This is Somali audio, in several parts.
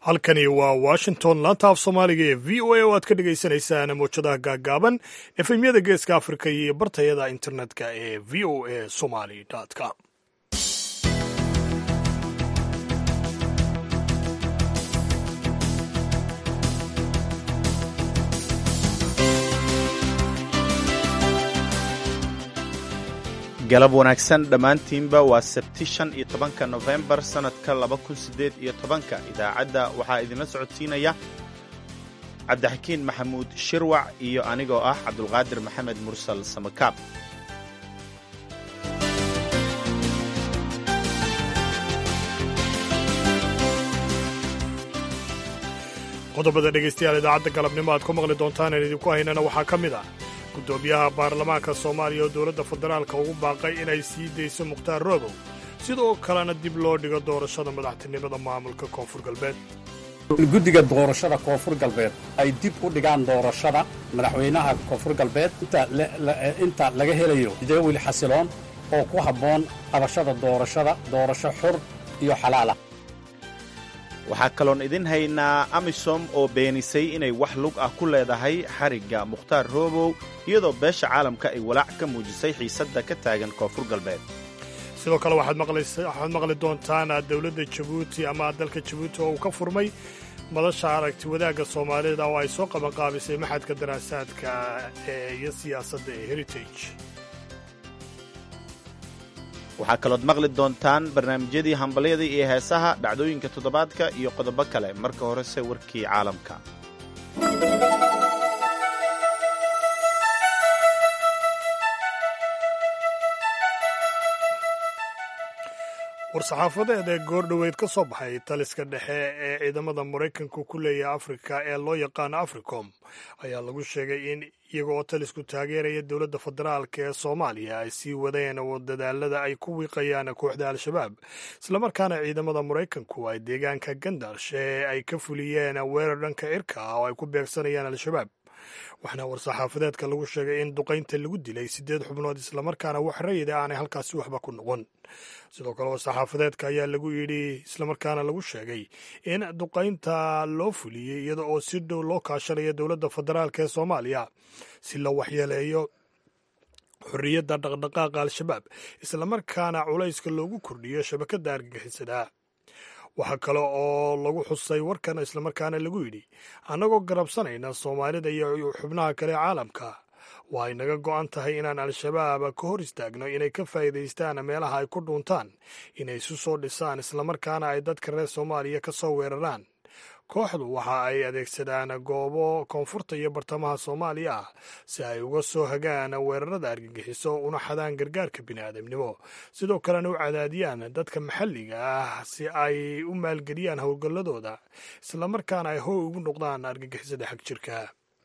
halkani waa washington laanta af soomaaliga ee v o a oo aad ka dhagaysanaysaan mowjadaha gaaggaaban efemyada geeska afrika iyo bartayada internetka ee v o a somali com galab wanaagsan dhammaantiinba waa sabti shan iyo tobanka nofembar sannadka laba kun siddeed iyo tobanka idaacadda waxaa idinla socodsiinaya cabdixakiin maxamuud shirwac iyo anigoo ah cabdulqaadir maxamed mursal samakaab qodobada dhegaystayaal idaacadda galabnimo aad ku maqli doontaan aan idinku haynana waxaa ka mid ah guddoomiyaha baarlamaanka soomaaliya oo dowladda federaalka ugu baaqay inay sii dayso mukhtaar roobow sidoo kalena dib loo dhigo doorashada madaxtinimada maamulka koonfur galbeed guddiga doorashada koonfur galbeed ay dib u dhigaan doorashada madaxweynaha koonfur galbeed inta laga helayo jadawil xasiloon oo ku habboon qabashada doorashada doorasho xur iyo xalaalah waxaa kaloon idin haynaa amisom oo beenisay inay wax lug ah ku leedahay xarigga mukhtaar roobow iyadoo beesha caalamka ay walaac ka muujisay xiisadda ka taagan koonfur galbeed sidoo kale waxaad maqli doontaan dowladda jabuuti ama dalka jabuuti oo uu ka furmay madasha aragti wadaagga soomaalida oo ay soo qabanqaabisay maxadka daraasaadka iyo siyaasadda ee heritage waxaa kalood maqli doontaan barnaamijyadii hambalyada iyo heesaha dhacdooyinka toddobaadka iyo qodobo kale marka horese warkii caalamka war-saxaafadeed ee goordhoweyd ka soo baxay taliska dhexe ee ciidamada maraykanku ku leeyahay afrika ee loo yaqaano africom ayaa lagu sheegay in iyaga oo talisku taageeraya dowladda federaalk ee soomaaliya ay sii wadeen dadaalada ay ku wiiqayaan kooxda al-shabaab islamarkaana ciidamada maraykanku ay deegaanka gandash ee ay ka fuliyeen weerar dhanka cirka ah oo ay ku beegsanayaan al-shabaab waxaana war-saxaafadeedka lagu sheegay in duqaynta lagu dilay siddeed xubnood islamarkaana wax rayida aanay halkaasi waxba ku noqon sidoo kale war-saxaafadeedka ayaa lagu yidhi islamarkaana lagu sheegay in duqaynta loo fuliyey iyada oo si dhow loo kaashanaya dowladda federaalk ee soomaaliya si la waxyeeleeyo xorriyadda dhaqdhaqaaqa al-shabaab islamarkaana culayska loogu kordhiyo shabakadda argagixisada waxaa kale oo lagu xusay warkan islamarkaana lagu yidhi annagoo garabsanayna soomaalida iyo xubnaha kale ee caalamka waa ay naga go'an tahay inaan al-shabaab ka hor istaagno inay ka faa'iidaystaan meelaha ay ku dhuuntaan inay isu soo dhisaan islamarkaana ay dadka reer soomaaliya ka soo weeraraan kooxdu waxa ay adeegsadaan goobo koonfurta iyo bartamaha soomaaliya ah si ay uga soo hagaan weerarada argagixiso una xadaan gargaarka bini'aadamnimo sidoo kalena u cadaadiyaan dadka maxalliga ah si ay u maalgeliyaan howlgalladooda islamarkaana ay how ugu noqdaan argagixisada xag jirka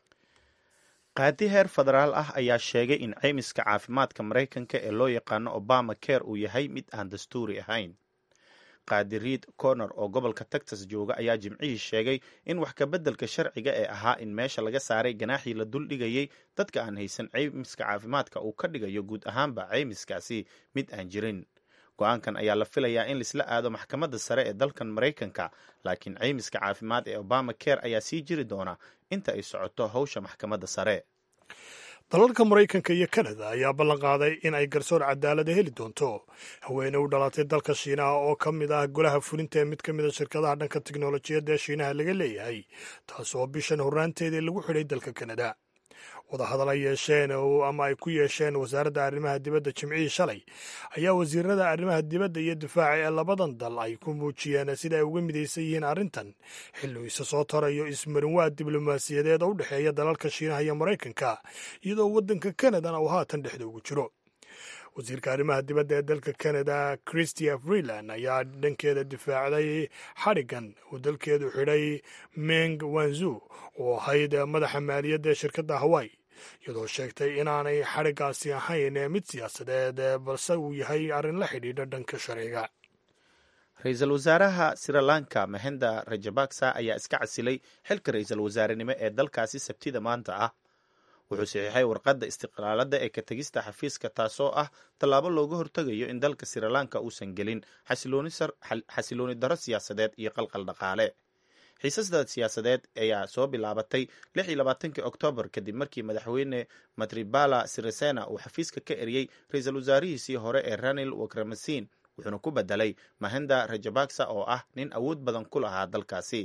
qaadi heer federaal ah ayaa sheegay in caymiska caafimaadka maraykanka ee loo yaqaano obama care uu yahay mid aan dastuuri ahayn qaadi riid corner oo gobolka texas jooga ayaa jimcihii sheegay in wax kabeddelka sharciga ee ahaa in meesha laga saaray ganaaxii la duldhigayay dadka aan haysan caymiska caafimaadka uu ka dhigayo guud ahaanba caymiskaasi mid aan jirin go-aankan ayaa la filayaa in laisla aado maxkamadda sare ee dalkan maraykanka laakiin caymiska caafimaad ee obama care ayaa sii jiri doona inta ay socoto howsha maxkamadda sare dalalka maraykanka iyo kanada ayaa ballan qaaday in ay garsoor cadaalada heli doonto haweene u dhalatay dalka shiinaha oo ka mid ah golaha fulinta ee mid ka mid a shirkadaha dhanka teknolojiyadda ee shiinaha laga leeyahay taas oo bishan horraanteedii lagu xidhay dalka kanada wadahadal ay yeesheen ama ay ku yeesheen wasaaradda arrimaha dibadda jimcihii shalay ayaa wasiirada arrimaha dibadda iyo difaaca ee labadan dal ay ku muujiyeen sida ay uga midaysan yihiin arrintan xilli uu isa soo tarayo ismarinwaad diblomaasiyadeed oo u dhexeeya dalalka shiinaha iyo maraykanka iyadoo waddanka kanadana uu haatan dhexda ugu jiro wasiirka arrimaha dibadda ee dalka canada christia freeland ayaa dhankeeda difaacday xadhigan uu dalkeedu xidhay meng wanzu oo ahayd madaxa maaliyadda ee shirkadda hawaii iyadoo sheegtay inaanay xadhigaasi ahayn mid siyaasadeed balse uu yahay arrin la xidhiidha dhanka sharciga ra-iisul wasaaraha srilanka mahenda rajabaksa ayaa iska casilay xilka ra-iisul wasaarenimo ee dalkaasi sabtida maanta ah wuxuu saxiixay warqadda istiqlaaladda ee ka tegista xafiiska taasoo ah tallaabo looga hortegayo in dalka srilanka uusan gelin xasilooni daro siyaasadeed iyo qalqal dhaqaale xiisasda siyaasadeed ayaa soo bilaabatay lix iyo labaatankii oktoobar kadib markii madaxweyne matribala sirisena uu xafiiska ka eriyey ra-iisul wasaarihiisii hore ee ranil wakramasin wuxuuna ku bedelay mahenda rajabaksa oo ah nin awood badan ku lahaa dalkaasi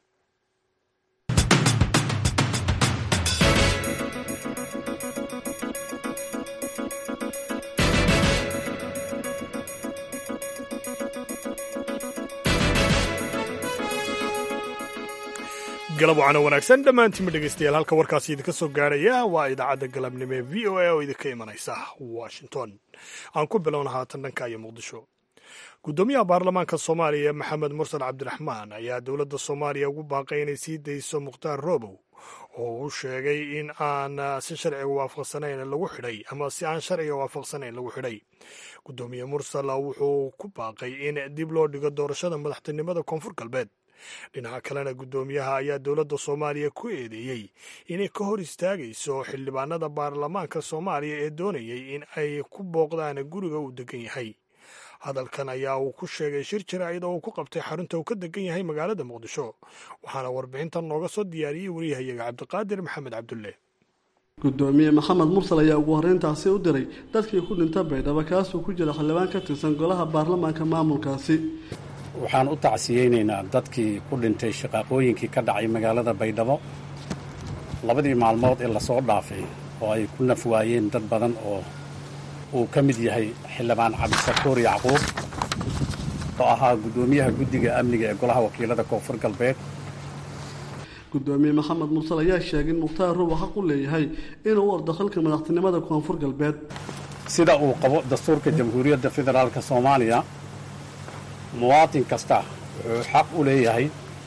galab wacana wanaagsan dhammaantiinma dhegaystayaal halka warkaasi idinka soo gaarhaya waa idaacadda galabnimo ee v o a oo idinka imanaysa washington aan ku bilowna haatan dhanka iyo muqdisho guddoomiyaha baarlamaanka soomaaliya maxamed mursal cabdiraxmaan ayaa dowladda soomaaliya ugu baaqay inay sii dayso mukhtaar roobow oo uu sheegay in aan si sharciga waafaqsanayn lagu xidhay ama si aan sharciga waafaqsanayn lagu xidhay guddoomiye mursal wuxuu ku baaqay in dib loo dhigo doorashada madaxtinimada koonfur galbeed dhinaca kalena guddoomiyaha ayaa dowladda soomaaliya ku eedeeyey inay ka hor istaagayso xildhibaanada baarlamaanka soomaaliya ee doonayay in ay ku booqdaan guriga uu degan yahay hadalkan ayaa uu ku sheegay shir jaraa'id oo uu ku qabtay xarunta uu ka degan yahay magaalada muqdisho waxaana warbixintan nooga soo diyaariyey wariyahayaga cabdiqaadir maxamed cabdulle guddoomiye maxamed mursal ayaa ugu horreyntaasi u diray dadkii ku dhinta baydhabo kaasuu ku jira xildhibaan ka tirsan golaha baarlamaanka maamulkaasi waxaan u tacsiyeynaynaa dadkii ku dhintay shaqaaqooyinkii ka dhacay magaalada baydhabo labadii maalmood ee lasoo dhaafay oo ay ku naf waayeen dad badan oo uu ka mid yahay xildhibaan cabdisakuur yacquub oo ahaa guddoomiyaha guddiga amniga ee golaha wakiilada koonfur galbeed guddoomiye maxamed mursal ayaa sheegay in mukhtaar ruuba xaq u leeyahay inuu u ordo xilka madaxtinimada koonfur galbeed sida uu qabo dastuurka jamhuuriyadda federaalka soomaaliya muwaatin kasta wuxuu xaq u leeyahay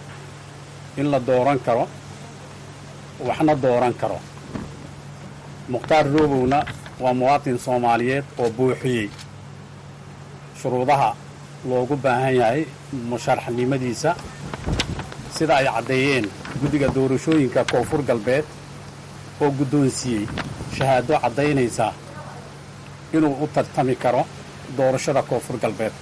in la dooran karo waxna dooran karo mukhtaar roobowna waa muwaatin soomaaliyeed oo buuxiyey shuruudaha loogu baahan yahay musharaxnimadiisa sida ay caddeeyeen guddiga doorashooyinka koonfur galbeed oo guddoonsiiyey shahaado caddaynaysa inuu u tartami karo doorashada koonfur galbeed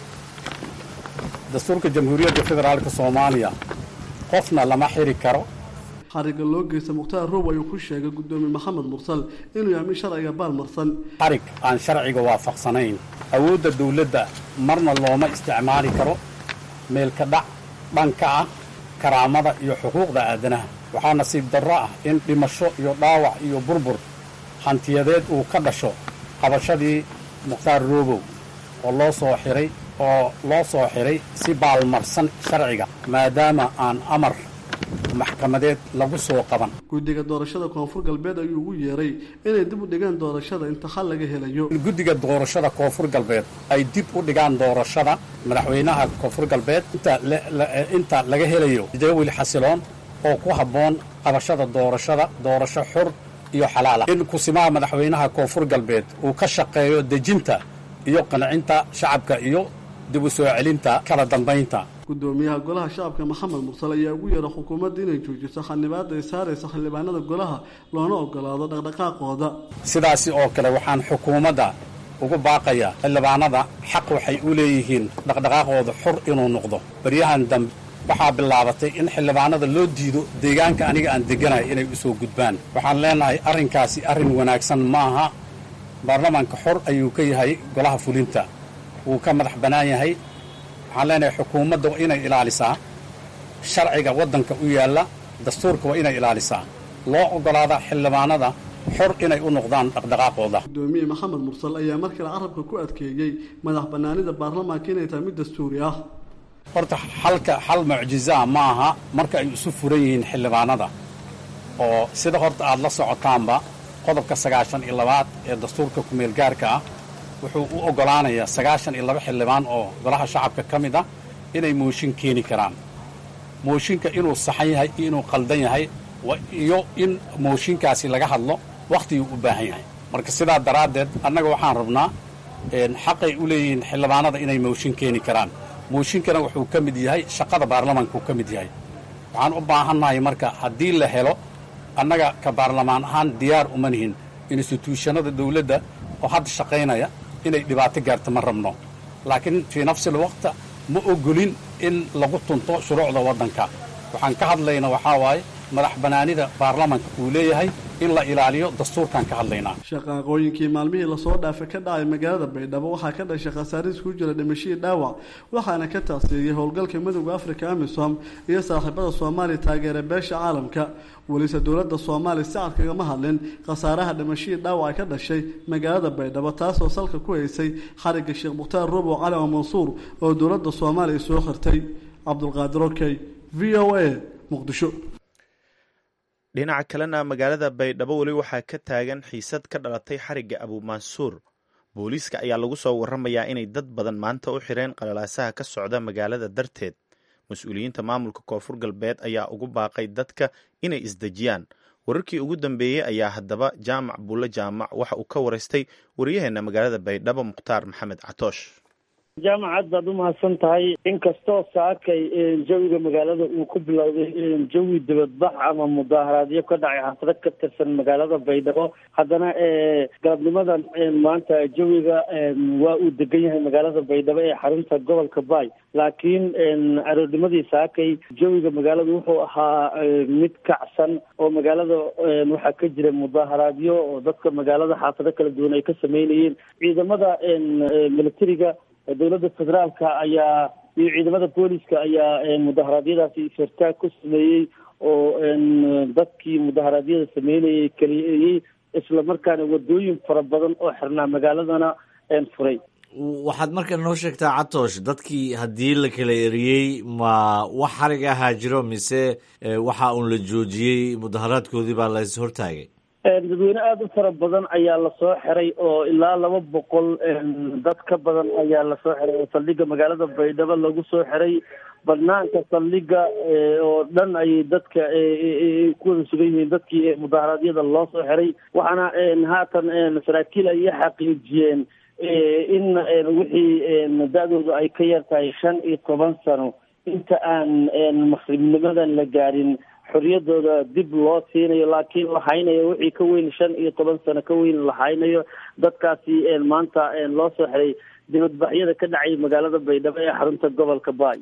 dastuurka jamhuuriyadda federaalka soomaaliya qofna lama xiri karo xariga loo geysta mukhtaar roob ayuu ku sheegay guddoomiye maxamed mursal inuu yahay mid sharciga baalmarsan xarig aan sharciga waafaqsanayn awoodda dawladda marna looma isticmaali karo meelka dhac dhanka ah karaamada iyo xuquuqda aadanaha waxaa nasiib darro ah in dhimasho iyo dhaawac iyo burbur hantiyadeed uu ka dhasho qabashadii mukhtaar roobow oo loo soo xiray oo loo soo xiray si baalmarsan sharciga maadaama aan amar maxkamadeed lagu soo qaban guddiga doorashada koonfur galbeed ayuu ugu yeeray inay dib u dhigaan doorashada inta xal laga helayo in guddiga doorashada koonfur galbeed ay dib u dhigaan doorashada madaxweynaha koonfur galbeed inta laga helayo jadawil xasiloon oo ku habboon qabashada doorashada doorasho xur iyo xalaala in kusimaha madaxweynaha koonfur galbeed uu ka shaqeeyo dejinta iyo qancinta shacabka iyo dib u soo celinta kala dambaynta guddoomiyaha golaha shacabka maxamed mursal ayaa ugu yeera xukuumadda inay joojiso xanibaadda ay saaraysa xildhibaanada golaha loona ogolaado dhaqdhaqaaqooda sidaasi oo kale waxaan xukuumadda ugu baaqayaa xildhibaanada xaq waxay u leeyihiin dhaqdhaqaaqooda xur inuu noqdo baryahan dambe waxaa bilaabatay in xildhibaanada loo diido deegaanka aniga aan degganahay inay u soo gudbaan waxaan leenahay arrinkaasi arrin wanaagsan ma aha baarlamaanka xor ayuu ka yahay golaha fulinta wuu ka madax bannaan yahay waxaan leenahay xukuumadda waa inay ilaalisaa sharciga waddanka u yaalla dastuurka waa inay ilaalisaa loo oggolaada xildhibaanada xor inay u noqdaan dhaqdhaqaaqooda gudoomiye maxamed mursal ayaa mar kale carabka ku adkeeyey madax bannaanida baarlamaanka inay tahay mid dastuuri ah horta xalka xal mucjizaa ma aha marka ay isu furan yihiin xildhibaanada oo sida horta aad la socotaanba qodobka sagaashan iyo labaad ee dastuurka kumeel gaarka ah wuxuu u oggolaanayaa sagaashan iyo laba xildhibaan oo golaha shacabka ka mid ah inay mooshin keeni karaan mooshinka inuu saxan yahay iyo inuu qaldan yahay iyo in mooshinkaasi laga hadlo wakhtiguu u baahan yahay marka sidaa daraaddeed annaga waxaan rabnaa xaqay u leeyihiin xildhibaanada inay mooshin keeni karaan mooshinkana wuxuu ka mid yahay shaqada baarlamaanka uu ka mid yahay waxaan u baahannahay marka haddii la helo annaga ka baarlamaan ahaan diyaar uma nihin instituushannada dawladda oo hadda shaqaynaya inay dhibaato gaarto ma rabno laakiin fii nafsil waqta ma ogolin in lagu tunto shuruucda waddanka waxaan ka hadlayna waxaa waaye madax bannaanida baarlamanka uu leeyahay in la ilaaliyo dastuurkaan ka hadlaynaa shaqaaqooyinkii maalmihii lasoo dhaafay ka dhacay magaalada baydhabo waxaa ka dhashay khasaariis ku jira dhimashadii dhaawac waxaana ka taasiiyey howlgalka midooda afrika amisom iyo saaxiibada soomaaliya taageera beesha caalamka welise dowladda soomaaliya si cad kagama hadlin khasaaraha dhimashadii dhaawac ka dhashay magaalada baydhabo taasoo salka ku haysay xarigga sheekh mukhtaar rubow cali oo mansuur oo dowladda soomaaliya soo xirtay cabdulqaadir okey v o a muqdisho dhinaca kalena magaalada baydhabo weli waxaa ka taagan xiisad ka dhalatay xarigga abuumansuur booliiska ayaa lagu soo waramayaa inay dad badan maanta u xireen qalalaasaha ka socda magaalada darteed mas-uuliyiinta maamulka koonfur galbeed ayaa ugu baaqay dadka inay isdejiyaan wararkii ugu dambeeyey ayaa haddaba jaamac buulle jaamac waxa uu ka waraystay waryaheena magaalada baydhabo mukhtaar maxamed catoosh jaamacad baad u mahadsan tahay inkastoo saakay jawiga magaalada uu ku bilowday jawi dibadbax ama mudaaharaadyo ka dhacay xaafado ka tirsan magaalada baydhabo haddana galabnimadan maanta jawiga waa uu degan yahay magaalada baydhabo ee xarunta gobolka baay laakiin aroornimadii saakay jawiga magaalada wuxuu ahaa mid kacsan oo magaalada waxaa ka jira mudaaharaadyo oo dadka magaalada xaafado kala duwan ay ka sameynayeen ciidamada militariga dowladda federaalka ayaa iyo ciidamada booliska ayaa mudaharaadyadaasi ishartaag ku sameeyey oo dadkii mudaharaadyada sameynayay keliyey isla markaana wadooyin fara badan oo xirnaa magaaladana furay waxaad marka noo sheegtaa catoosh dadkii haddii la kala eriyey ma wax xarig ahaa jiro mise waxa uun la joojiyey mudaharaadkoodii baa la is hortaagay dadweyne aada u fara badan ayaa lasoo xiray oo ilaa laba boqol dad ka badan ayaa lasoo xiray oo saldhiga magaalada baydhabo lagu soo xiray banaanka saldhiga oo dhan ayay dadka ku wada sugan yihiin dadkii mudaharaadyada loo soo xiray waxaana haatan saraakiil ay xaqiijiyeen in wixii da-dooda ay ka yar tahay shan iyo toban sano inta aan maqribnimadan la gaarin xorriyadooda dib loo siinayo laakiin la haynayo wixii ka weyn shan iyo toban sano ka weyn la haynayo dadkaasi maanta loo soo xiray dibadbaxyada ka dhacay magaalada baydhabo ee xarunta gobolka baay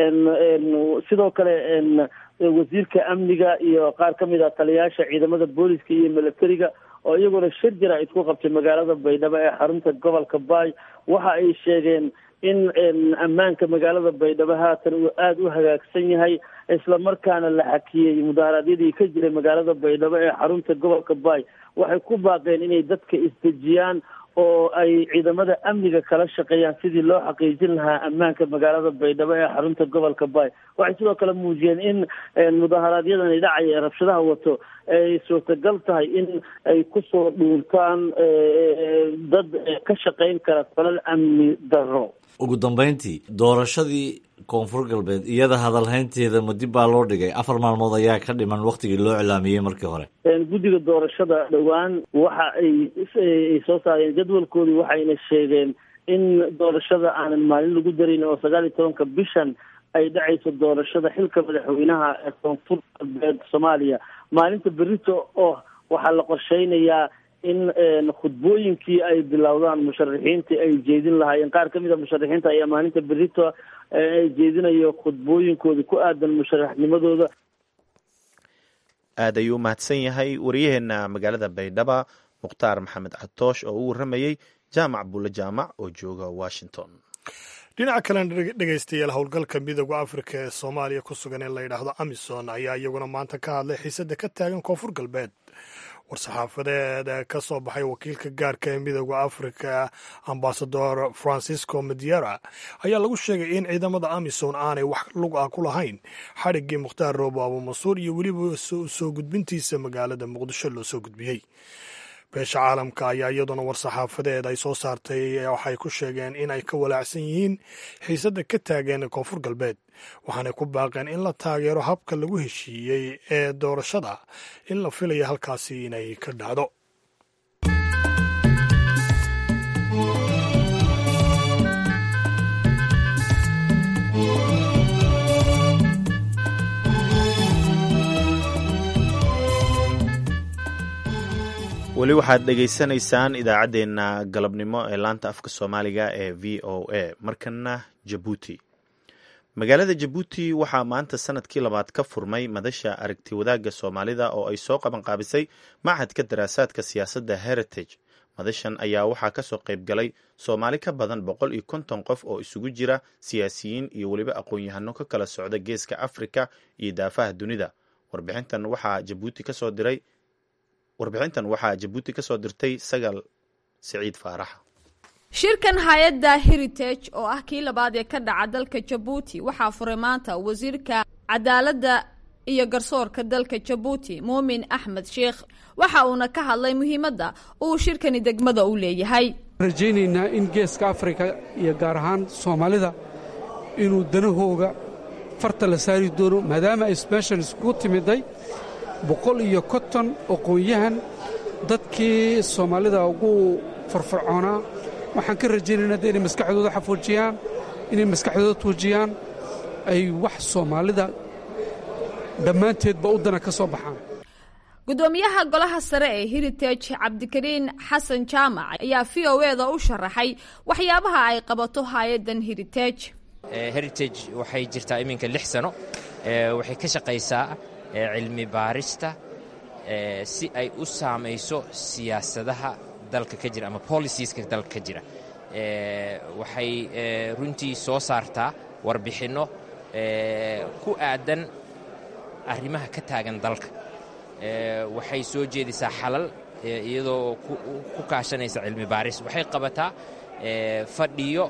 sidoo kale wasiirka amniga iyo qaar ka mid ah taliyayaasha ciidamada booliska iyo militariga oo iyaguna shir jira isku qabtay magaalada baydhabo ee xarunta gobolka baay waxa ay sheegeen in ammaanka magaalada baydhabo haatan uu aada u hagaagsan yahay isla markaana la xakiyey mudaharaadyadii ka jiray magaalada baydhabo ee xarunta gobolka baay waxay ku baaqeen inay dadka isdejiyaan oo ay ciidamada amniga kala shaqeeyaan sidii loo xaqiijin lahaa ammaanka magaalada baydhabo ee xarunta gobolka baay waxay sidoo kale muujiyeen in mudaharaadyadani dhacaya ee rabshadaha wato ay suurtagal tahay in ay kusoo dhuuntaan dad ka shaqeyn kara falal amni darro ugu dambeyntii doorashadii koonfur galbeed iyada hadalhaynteeda ma dib baa loo dhigay afar maalmood ayaa ka dhiman waktigii loo cilaamiyey markii hore guddiga doorashada dhowaan waxa ay soo saareen jadwalkoodii waxayna sheegeen in doorashada aanan maalin lagu darin oo sagaal iyo tobanka bishan ay dhacayso doorashada xilka madaxweynaha ee koonfur galbeed soomaaliya maalinta berito oo waxaa la qorsheynayaa in khudbooyinkii ay bilowdaan musharaxiinta ay jeedin lahaayeen qaar ka mid a musharaxiinta ayaa maalinta berito ay jeedinayo khudbooyinkooda ku aadan musharaxnimadooda aad ayuu umahadsan yahay waryaheena magaalada baydhaba mukhtaar maxamed catoosh oo u warramayey jaamac bulle jaamac oo jooga washington dhinaca kalena dhegaystayaal howlgalka midooda afrika ee soomaaliya ku sugan ee la yidhaahdo amisom ayaa iyaguna maanta ka hadlay xiisada ka taagan koonfur galbeed war-saxaafadeed ka soo baxay wakiilka gaarka ee midooda afrika ambasador francisco mediera ayaa lagu sheegay in ciidamada amisom aanay wax lug ah ku lahayn xadhiggii mukhtaar roobo abuumansuur iyo weliba soo gudbintiisa magaalada muqdisho loo soo gudbiyey beesha caalamka ayaa iyaduna war-saxaafadeed ay soo saartay waxay ku sheegeen in ay ka walaacsan yihiin xiisadda ka taageen koonfur galbeed waxaanay ku baaqeen in la taageero habka lagu heshiiyey ee doorashada in la filaya halkaasi inay ka dhacdo weli waxaad dhegaysanaysaan idaacaddeenna galabnimo ee laanta afka soomaaliga ee v o a markana jabuuti magaalada jabuuti waxaa maanta sanadkii labaad ka furmay madasha aragti wadaagga soomaalida oo ay soo qaban qaabisay machadka daraasaadka siyaasadda heritage madashan ayaa waxaa kasoo qayb galay soomaali ka badan boqol iyo konton qof oo isugu jira siyaasiyiin iyo weliba aqoon-yahano ka kala socda geeska afrika iyo daafaha dunida warbixintan waxaa jabuuti kasoo diray warbixintan waxaa jabuuti kasoo dirtay sagal siciid faarax shirkan hay-adda heritage oo ah kii labaad ee ka dhaca dalka jabuuti waxaa furay maanta wasiirka cadaaladda iyo garsoorka dalka jabuuti muumin axmed sheekh waxa uuna ka hadlay muhiimadda uu shirkani degmada u leeyahay rajaynaynaa in geeska afrika iyo gaar ahaan soomaalida inuu danahooga farta la saari doono maadaama ay meeshan iskugu timiday boqol iyo konton aqoon-yahan dadkii soomaalida ugu farfarcoonaa waxaan ka rajaynaynaa de inay maskaxdooda xafuujiyaan inay maskaxdooda tuujiyaan ay wax soomaalida dhammaanteedba u dana ka soo baxaan gudoomiyaha golaha sare ee heritage cabdikariin xasan jaamac ayaa v o e da u sharaxay waxyaabaha ay qabato hay-addan heritage heritage waxay jirtaa iminka lix sano waxay ka shaqaysaa cilmi baarista si ay u saamayso siyaasadaha dalka ka jira ama policieska dalka ka jira waxay runtii soo saartaa warbixinno ku aadan arrimaha ka taagan dalka waxay soo jeedisaa xalal iyadoo ku kaashanaysa cilmi baaris waxay qabataa fadhiyo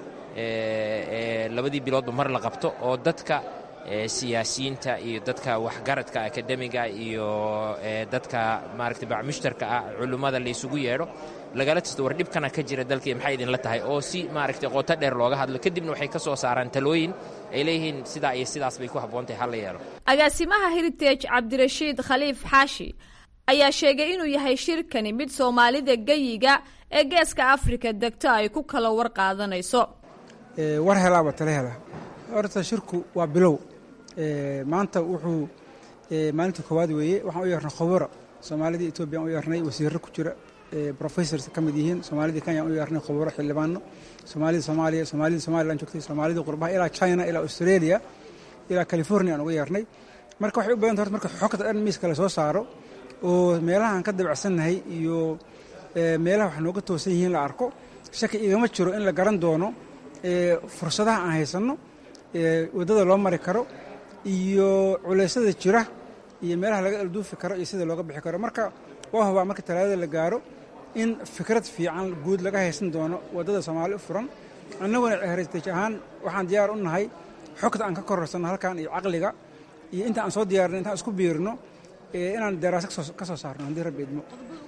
labadii biloodba mar la qabto oo dadka siyaasiyiinta iyo dadka waxgaradka akademiga iyo dadka maaragtay bacmushtarka ah culummada laysugu yeedho lagala tisto war dhibkana ka jira dalkii maxay idinla tahay oo si maaragtay qoto dheer looga hadlo kadibna waxay ka soo saaraan talooyin ay leeyihiin sidaa iyo sidaas bay ku habboontahay hala yeelo agaasimaha heritage cabdirashiid khaliif xaashi ayaa sheegay inuu yahay shirkani mid soomaalida geyiga ee geeska afrika degto ay ku kala war qaadanayso war helaaba tala hela horta shirku waa bilow maanta wuxuu maalintii koowaad weeye waxaan u yeernay khuburo soomaalidii etoobiyaan u yeernay wasiirro ku jira professors ka mid yihiin soomaalidii kenya u yeernay khuburo xildhibaano soomaalida soomaaliya soomaalida somalilan joogtay soomaalida qurbaha ilaa china ilaa australia ilaa california aan uga yeernay marka waxay u badanta horta marka xogta dhan miiska la soo saaro oo meelaha aan ka dabacsannahay iyo meelaha wax nooga toosan yihiin la arko shaki igama jiro in la garan doono fursadaha aan haysanno waddada loo mari karo iyo culeysyada jira iyo meelaha laga alduufi karo iyo sida looga bixi karo marka waa hubaa marka talaadada la gaaro in fikrad fiican guud laga haysan doono waddada soomaali u furan annaguna heritage ahaan waxaan diyaar u nahay xogta aan ka kororsanno halkan iyo caqliga iyo inta aan soo diyaarinno intaan isku biirino inaan daraasa ka soo saarno haddii rabbi idmo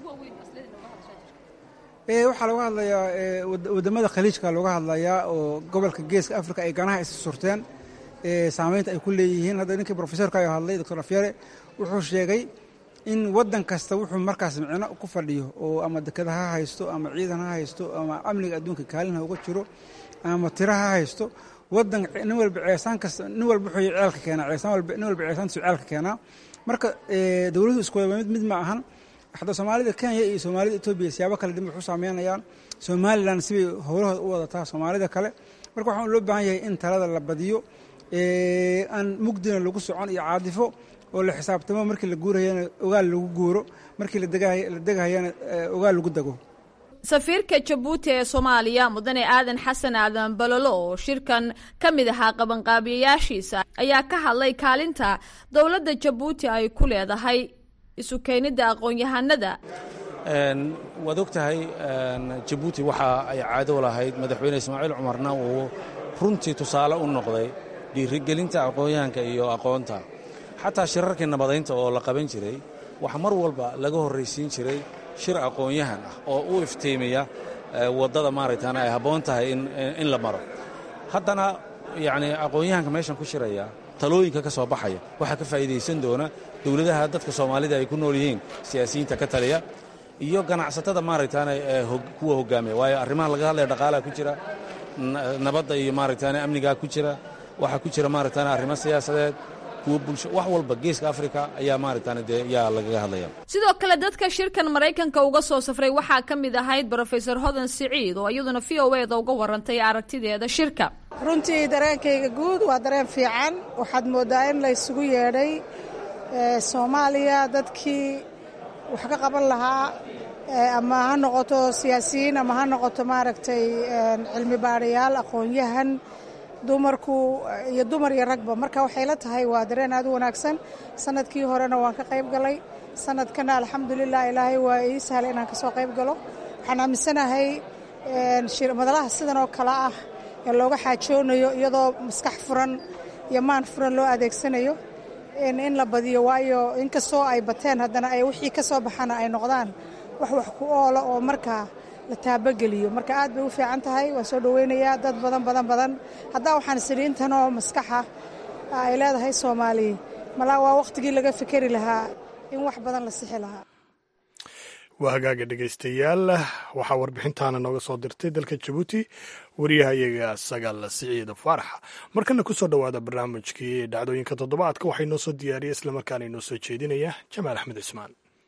waxaa looga hadlayaa wadamada khaliijka looga hadlayaa oo gobolka geeska africa ay ganaha is surteen saameynta ay ku leeyihiin hadda ninkii profesorka hadlay doctor afyare wuxuu sheegay in waddan kasta wuxuu markaas micno ku fadhiyo oo ama dekada ha haysto ama ciidan ha haysto ama amniga adduunka kaalin ha uga jiro ama tira ha haysto wadan nin walba ceesaan kasta nin walba wuxuu ceelka keenaa ceesaan walba nin walba ceesaantiisu ceelka keenaa marka dowladuhu isku wada mid mid ma ahan hadda soomaalida kenya iyo soomaalida etoobiya siyaabo kale dib wax u saameynayaan somalilan sibay howlahooda u wadataa soomaalida kale marka waxaan loo baahan yahay in talada la badiyo aan mugdina lagu socon iyo caadifo oo la xisaabtamo markii la guurayana ogaal lagu guuro markii la degahayana ogaal lagu dego safiirka jabuuti ee soomaaliya mudane aadan xasan aadan balolo oo shirkan ka mid ahaa qabanqaabiyayaashiisa ayaa ka hadlay kaalinta dowladda jabuuti ay ku leedahay isu keenidda aqoon-yahanada waad og tahay jabuuti waxa ay caado lahayd madaxweyne ismaaciil cumarna uu runtii tusaale u noqday dhiirigelinta aqoon-yahanka iyo aqoonta xataa shirarkii nabadaynta oo la qaban jiray waxa mar walba laga horraysiin jiray shir aqoon-yahan ah oo u iftiimiya waddada maaragtaan ay habboon tahay in la maro haddana yacni aqoon-yahanka meeshan ku shiraya talooyinka ka soo baxaya waxaa ka faa'iidaysan doona dowladaha dadka soomaalida ay ku nool yihiin siyaasiyiinta ka taliya iyo ganacsatada maaragtaan kuwa hoggaamiya waayo arrimaha laga hadlaya dhaqaalaha ku jira nabadda iyo maaragtaan amnigaa ku jira waxaa ku jira maaragtaan arrimo siyaasadeed kuwa bulsho wax walba geeska afrika ayaa maaragtaan dee yaa lagaga hadlaya sidoo kale dadka shirkan maraykanka uga soo safray waxaa ka mid ahayd brofesor hodan siciid oo iyaduna v o e da uga warantay aragtideeda shirka runtii dareenkayga guud waa dareen fiican waxaad mooddaa in la ysugu yeedhay soomaaliya dadkii wax ka qaban lahaa ama ha noqoto siyaasiyiin ama ha noqoto maaragtay cilmi baadhayaal aqoon-yahan dumarku iyo dumar iyo ragba marka waxay la tahay waa dareen aad u wanaagsan sanadkii horena waan ka qayb galay sanadkana alxamdulilah ilaahay waa ii sahlay inaan kasoo qayb galo waxaan aaminsanahay madalaha sidan oo kale ah ee looga xaajoonayo iyadoo maskax furan iyo maan furan loo adeegsanayo in la badiyo waayo inkastoo ay bateen haddana ay wixii ka soo baxana ay noqdaan wax wax ku oola oo markaa la taabageliyo marka aad bay u fiican tahay waan soo dhoweynayaa dad badan badan badan haddaa waxaan saliintanoo maskaxa ay leedahay soomaaliya malaa waa wakhtigii laga fikeri lahaa in wax badan la sixi lahaa waa hagaaga dhegaystayaal waxaa warbixintaana nooga soo dirtay dalka jabuuti wariyahayaga sagaal siciida faaraxa markana kusoo dhowaada barnaamijkii dhacdooyinka toddobaadka waxay noo soo diyaariyey islamarkaana inoo soo jeedinaya jamaal axmed cismaan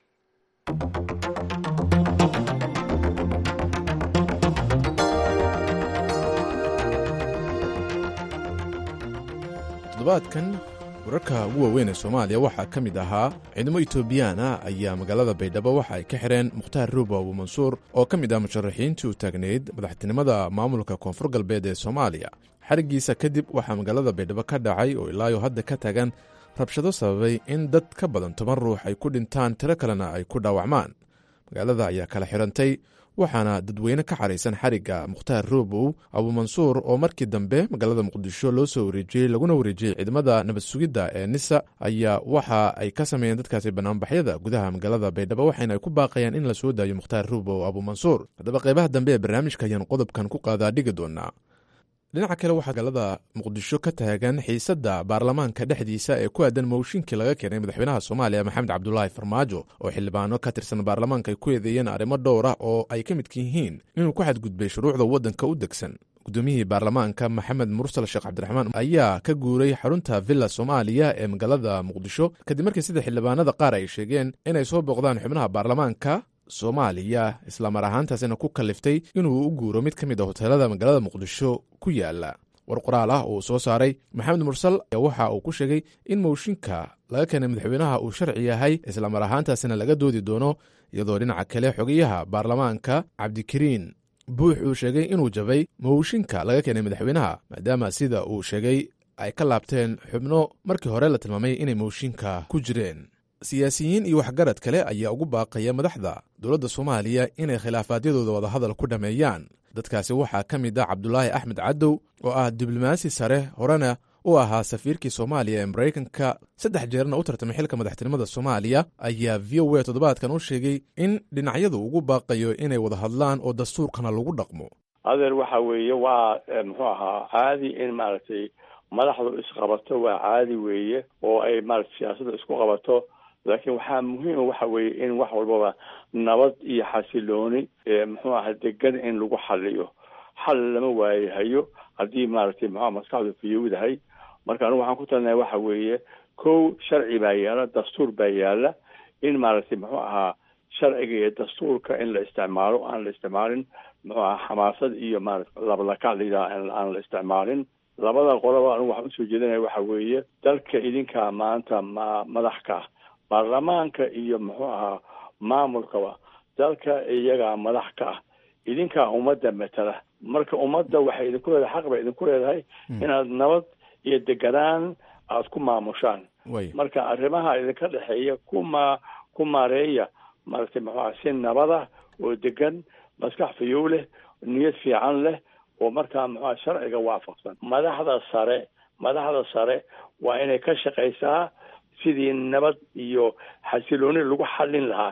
toddobaadkan wararka ugu waaweyn ee soomaaliya waxaa ka mid ahaa ciidamo etoobiyaan ah ayaa magaalada baydhabo waxa ay ka xidheen mukhtaar ruuba abu mansuur oo ka mid ah musharaxiintii u taagnayd madaxtinimada maamulka koonfur galbeed ee soomaaliya xarigiisa kadib waxaa magaalada baydhabo ka dhacay oo ilaayo hadda ka tagan rabshado sababay in dad ka badan toban ruux ay ku dhintaan tiro kalena ay ku dhaawacmaan magaalada ayaa kala xidhantay waxaana dadweyne ka xaraysan xarigga mukhtaar roobow abuumansuur oo markii dambe magaalada muqdisho loo soo wareejiyey laguna wareejiyey ciidamada nabad sugidda ee nisa ayaa waxa ay ka sameeyeen dadkaasi banaanbaxyada gudaha magaalada baydhabo waxayna ay ku baaqayaan in la soo daayo mukhtaar roobow abuumansuur haddaba qaybaha dambe ee barnaamijka ayaan qodobkan ku qaadaa dhigi doonaa dhinaca kale waxaa magaalada muqdisho ka taagan xiisadda baarlamaanka dhexdiisa ee ku aadan mooshinkii laga keenay madaxweynaha soomaaliya maxamed cabdulaahi farmaajo oo xildhibaano ka tirsan baarlamaanka ay ku eedeeyeen arrimo dhowr ah oo ay ka midka yihiin inuu ku xadgudbay shuruucda waddanka u degsan gudoomiyihii baarlamaanka maxamed mursal sheekh cabdiraxmaan ayaa ka guuray xarunta villa soomaaliya ee magaalada muqdisho kadib markii sida xildhibaanada qaar ay sheegeen inay soo booqdaan xubnaha baarlamaanka soomaaliya islamar ahaantaasina ku kaliftay inuu u guuro mid ka mid a hoteelada magaalada muqdisho ku yaala war qoraal ah oo uu soo saaray maxamed mursal waxa uu ku sheegay in mooshinka laga keenay madaxweynaha uu sharci yahay islamar ahaantaasina laga doodi doono iyadoo dhinaca kale xogayaha baarlamaanka cabdikariin buux uu sheegay inuu jabay mooshinka laga keenay madaxweynaha maadaama sida uu sheegay ay ka laabteen xubno markii hore la tilmaamay inay mooshinka ku jireen siyaasiyiin iyo waxgarad kale ayaa ugu baaqaya madaxda dowladda soomaaliya inay khilaafaadyadooda wadahadal ku dhammeeyaan dadkaasi waxaa ka mid ah cabdulaahi axmed cadow oo ah diblomaasi sare horena u ahaa safiirkii soomaaliya ee maraykanka saddex jeerna u tartamay xilka madaxtinimada soomaaliya ayaa v o a toddobaadkan u sheegay in dhinacyadu ugu baaqayo inay wada hadlaan oo dastuurkana lagu dhaqmo adeer waxa weeye waa muxuu ahaa caadi in maaragtay madaxdu isqabato waa caadi weeye oo ay maarata siyaasadda isku qabato laakiin waxaa muhiima waxa weeye in wax walbaba nabad iyo xasilooni muxuu aha degan in lagu xaliyo xal lama waayahayo haddii maaragtay muxua maskaxdu fiyowdahay marka anigu waxaan ku talinahay waxa weeye kow sharci baa yaala dastuur baa yaala in maaragtay muxuu ahaa sharciga iyo dastuurka in la isticmaalo aan la isticmaalin muxuu aha xamaasad iyo maarata labalakac layidhaha aan la isticmaalin labada qoloba anigu waxaan usoo jeedinaya waxa weeye dalka idinkaa maanta ma madax ka ah baarlamaanka iyo muxuu ahaa maamulkaba dalka iyagaa madax ka ah idinkaa ummadda matala marka ummadda waxay idinku leedahay xaq bay idinku leedahay inaad nabad iyo deganaan aada ku maamushaan marka arrimaha idinka dhexeeya kuma ku maareeya maaragtay muxuu aha si nabada oo degan maskax fayow leh niyad fiican leh oo markaa muxuuha sharciga waafaqsan madaxda sare madaxda sare waa inay ka shaqaysaa sidii nabad iyo xasilooni lagu xallin lahaa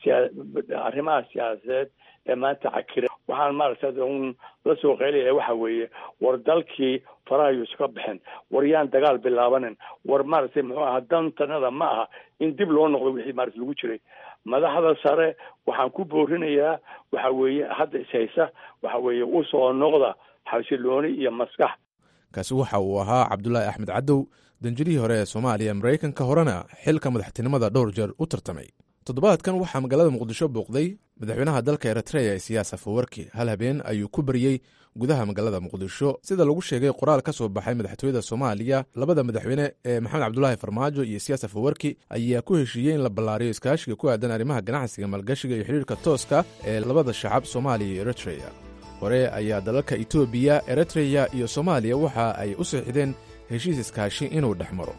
arrimaha siyaasadeed ee maanta cakira waxaan maaragtay un la soo qaylaya waxa weeye war dalkii farahayu iska baxeen war yaan dagaal bilaabanin war maaragtay muxuu aha dantanada ma aha in dib loo noqdo wixii maarata lagu jiray madaxda sare waxaan ku boorinayaa waxa weeye hadda ishaysa waxa weeye usoo noqda xasilooni iyo maskax kaasi waxa uu ahaa cabdulaahi axmed cadow danjirihii hore ee soomaaliya maraykanka horena xilka madaxtinimada dhowr jeer u tartamay toddobaadkan waxaa magaalada muqdisho booqday madaxweynaha dalka eritreya siyaas afawarki hal habeen ayuu ku baryey gudaha magaalada muqdisho sida lagu sheegay qoraal ka soo baxay madaxtooyada soomaaliya labada madaxweyne ee maxamed cabdulaahi farmaajo iyo siyaas afawarki ayaa ku heshiiyey in la ballaariyo iskaashiga ku aadan arrimaha ganacsiga maalgashiga iyo xidhiirka tooska ee labada shacab soomaaliya iyo eritreya hore ayaa dalalka etoobiya eritreya iyo soomaaliya waxa ay u siixdeen heshiis iskaashi inuu dhex maro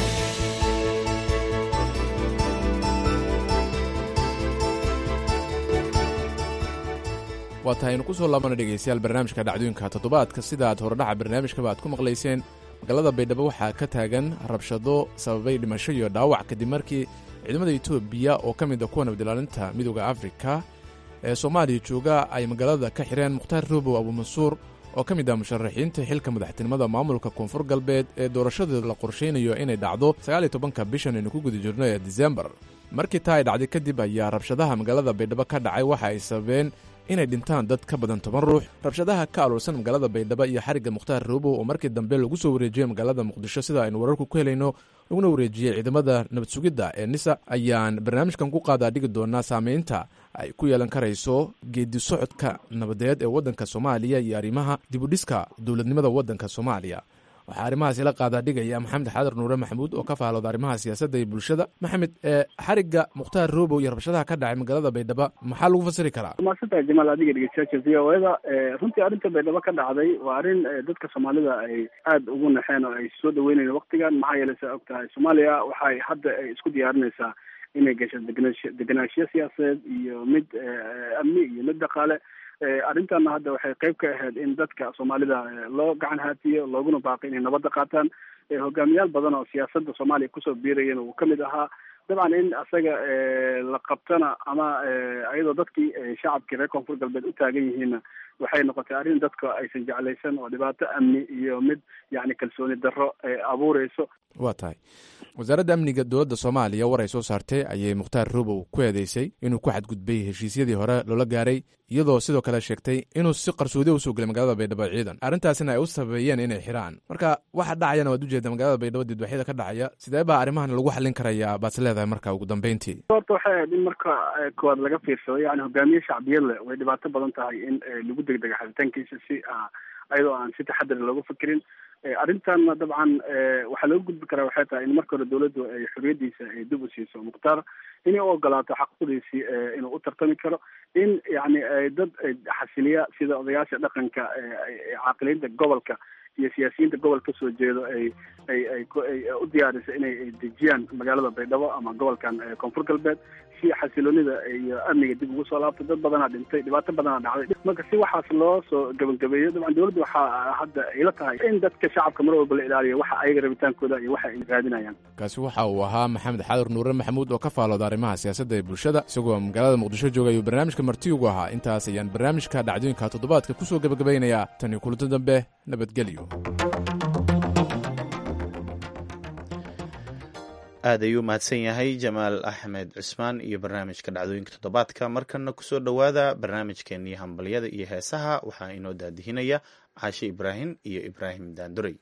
waa tahay aynu ku soo laabana dhegaystayaal barnaamijka dhacdooyinka toddobaadka sida aad horedhaca barnaamijkaba aad ku maqlayseen magaalada baydhabo waxaa ka taagan rabshado sababay dhimasho iyo dhaawac kadib markii ciidamada etoobiya oo ka mid a kuwa nabadilaalinta midooda afrika ee soomaaliya jooga ay magaalada ka xireen mukhtaar roobow abuumansuur oo ka mid ah musharaxiinta xilka madaxtinimada maamulka koonfur galbeed ee doorashadeeda la qorshaynayo inay dhacdo sagaaliyo tobanka bishan aynu ku guda jirno ee disembar markii taa ay dhacday kadib ayaa rabshadaha magaalada baydhabo ka dhacay waxa ay sababeen inay dhintaan dad ka badan toban ruux rabshadaha ka aluursan magaalada baydhabo iyo xarigga mukhtaar roobow oo markii dambe lagu soo wareejiyey magaalada muqdisho sida aynu wararku ku helayno laguna wareejiyey ciidamada nabad sugidda ee nisa ayaan barnaamijkan ku qaadaa dhigi doonaa saameynta ay ku yeelan karayso geedi socodka nabadeed ee waddanka soomaaliya iyo arrimaha dibudhiska dowladnimada waddanka soomaaliya waxaa arrimahaas ila qaadaa dhigaya maxamed xaadar nuure maxamuud oo ka faalooda arrimaha siyaasadda iyo bulshada maxamed xarigga mukhtaar roobow iyo rabshadaha ka dhacay magaalada baydhabo maxaa lagu fasiri karaa maasanta jamaal adiga dhegeystayaasha v o eda runtii arrinta baydhabo ka dhacday waa arrin dadka soomaalida ay aada ugu naxeen oo ay soo dhaweynayeen waktigan maxaa yeelay saa og tahay soomaaliya waxay hadda ay isku diyaarinaysaa inay gasho degenaansho degenaanshiyo siyaasadeed iyo mid amni iyo mid dhaqaale arrintanna hadda waxay qayb ka ahayd in dadka soomaalida loo gacan haatiyo looguna baaqi inay nabadda qaataan hogaamiyaal badan oo siyaasadda soomaaliya kusoo biirayeen uu kamid ahaa dabcan in asaga la qabtana ama iyadoo dadkii shacabkii reer koonfur galbeed u taagan yihiinna waxay noqotay arrin dadka aysan jeclaysan oo dhibaato amni iyo mid yacni kalsooni darro abuureyso waa tahay wasaaradda amniga dowladda soomaaliya war ay soo saartay ayay mukhtaar roobow ku eedeysay inuu ku xadgudbay heshiisyadii hore loola gaaray iyadoo sidoo kale sheegtay inuu si qarsoodi usoo gelay magaalada baydhabo ciidan arrintaasina ay u sabeeyeen inay xiraan marka waxa dhacayana waad ujeeda magaalada baydhabo didwaxyada ka dhacaya sidee baa arrimahan lagu xallin karayaa baad leedahay marka ugu dambeyntii horta waxay ahayd in marka koowaad laga fiirsado yani hogaamiye shacbiyad leh way dhibaato badan tahay in lagu degdega xaditaankiisa si iyadoo aan si taxadar looga fikirin arrintanna dabcan waxaa looga gudbi karaa waxay tahay in marka hore dawladdu ay xorriyadiisa ay dib u siiso mukhtaar inay u ogolaato xaquuqdiisii inuu u tartami karo in yani dad xasiliya sida odayaasha dhaqanka caaqiliinta gobolka iyo siyaasiyiinta gobol ka soo jeedo ay ay ay ay u diyaarisa inay dejiyaan magaalada baydhabo ama gobolkan koonfur galbeed si xasiloonida iyo amniga dib ugu soo laabto dad badanaa dhintay dhibaato badanaa dhacday marka si waxaas loo soo gabagabeeyo dabcan dawladda waxaa hadda ila tahay in dadka shacabka mar walba la ilaaliyo waxa ayaga rabitaankooda iyo waxa ay raadinayaan kaasi waxa uu ahaa maxamed xaadar nuure maxamuud oo ka faalooda arrimaha siyaasadda ee bulshada isagoo magaalada muqdisho jooga ayuu barnaamijka marti ugu ahaa intaas ayaan barnaamijka dhacdooyinka toddobaadka ku soo gabagabaynayaa tan iyo kulanto dambe nabadgelyo aad ayuu mahadsan yahay jamaal axmed cusmaan iyo barnaamijka dhacdooyinka toddobaadka markana kusoo dhowaada barnaamijkeenii hambalyada iyo heesaha waxaa inoo daadihinaya caashe ibraahim iyo ibraahim daandurey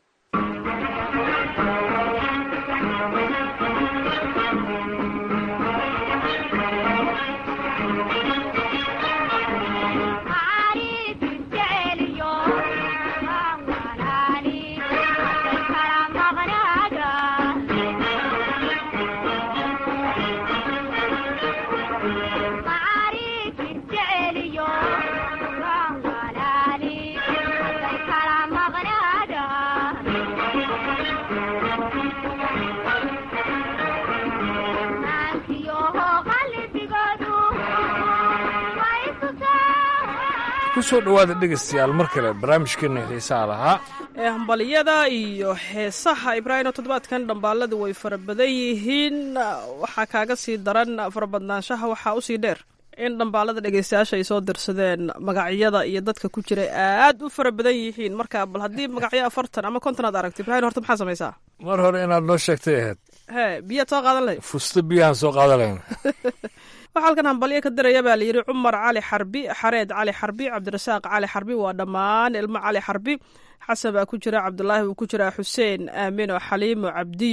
kusoo dhowaada dhegaystayaal mar kale barnaamijkeena xiisaha lahaa ee hambalyada iyo heesaha ibraahimo toddobaadkan dhambaaladu way fara badan yihiin waxaa kaaga sii daran farabadnaanshaha waxaa usii dheer in dhambaalada dhegaystayaasha ay soo dirsadeen magacyada iyo dadka ku jira aad u fara badan yihiin marka bal haddii magacyo afartan ama konton aad aragto ibrahim horta maxaa samaysaa mar hore inaad noo sheegtay ahayd hee biyaad soo qaadan lahayd fusto biyahaan soo qaadan lahayn waxaa halkan hambalyo ka diraya baa layidhi cumar cali xarbi xareed cali xarbi cabdirasaaq cali xarbi waa dhammaan ilmo cali xarbi xasan baa ku jira cabdulaahi wuu ku jiraa xuseen aamino xaliimo cabdiyo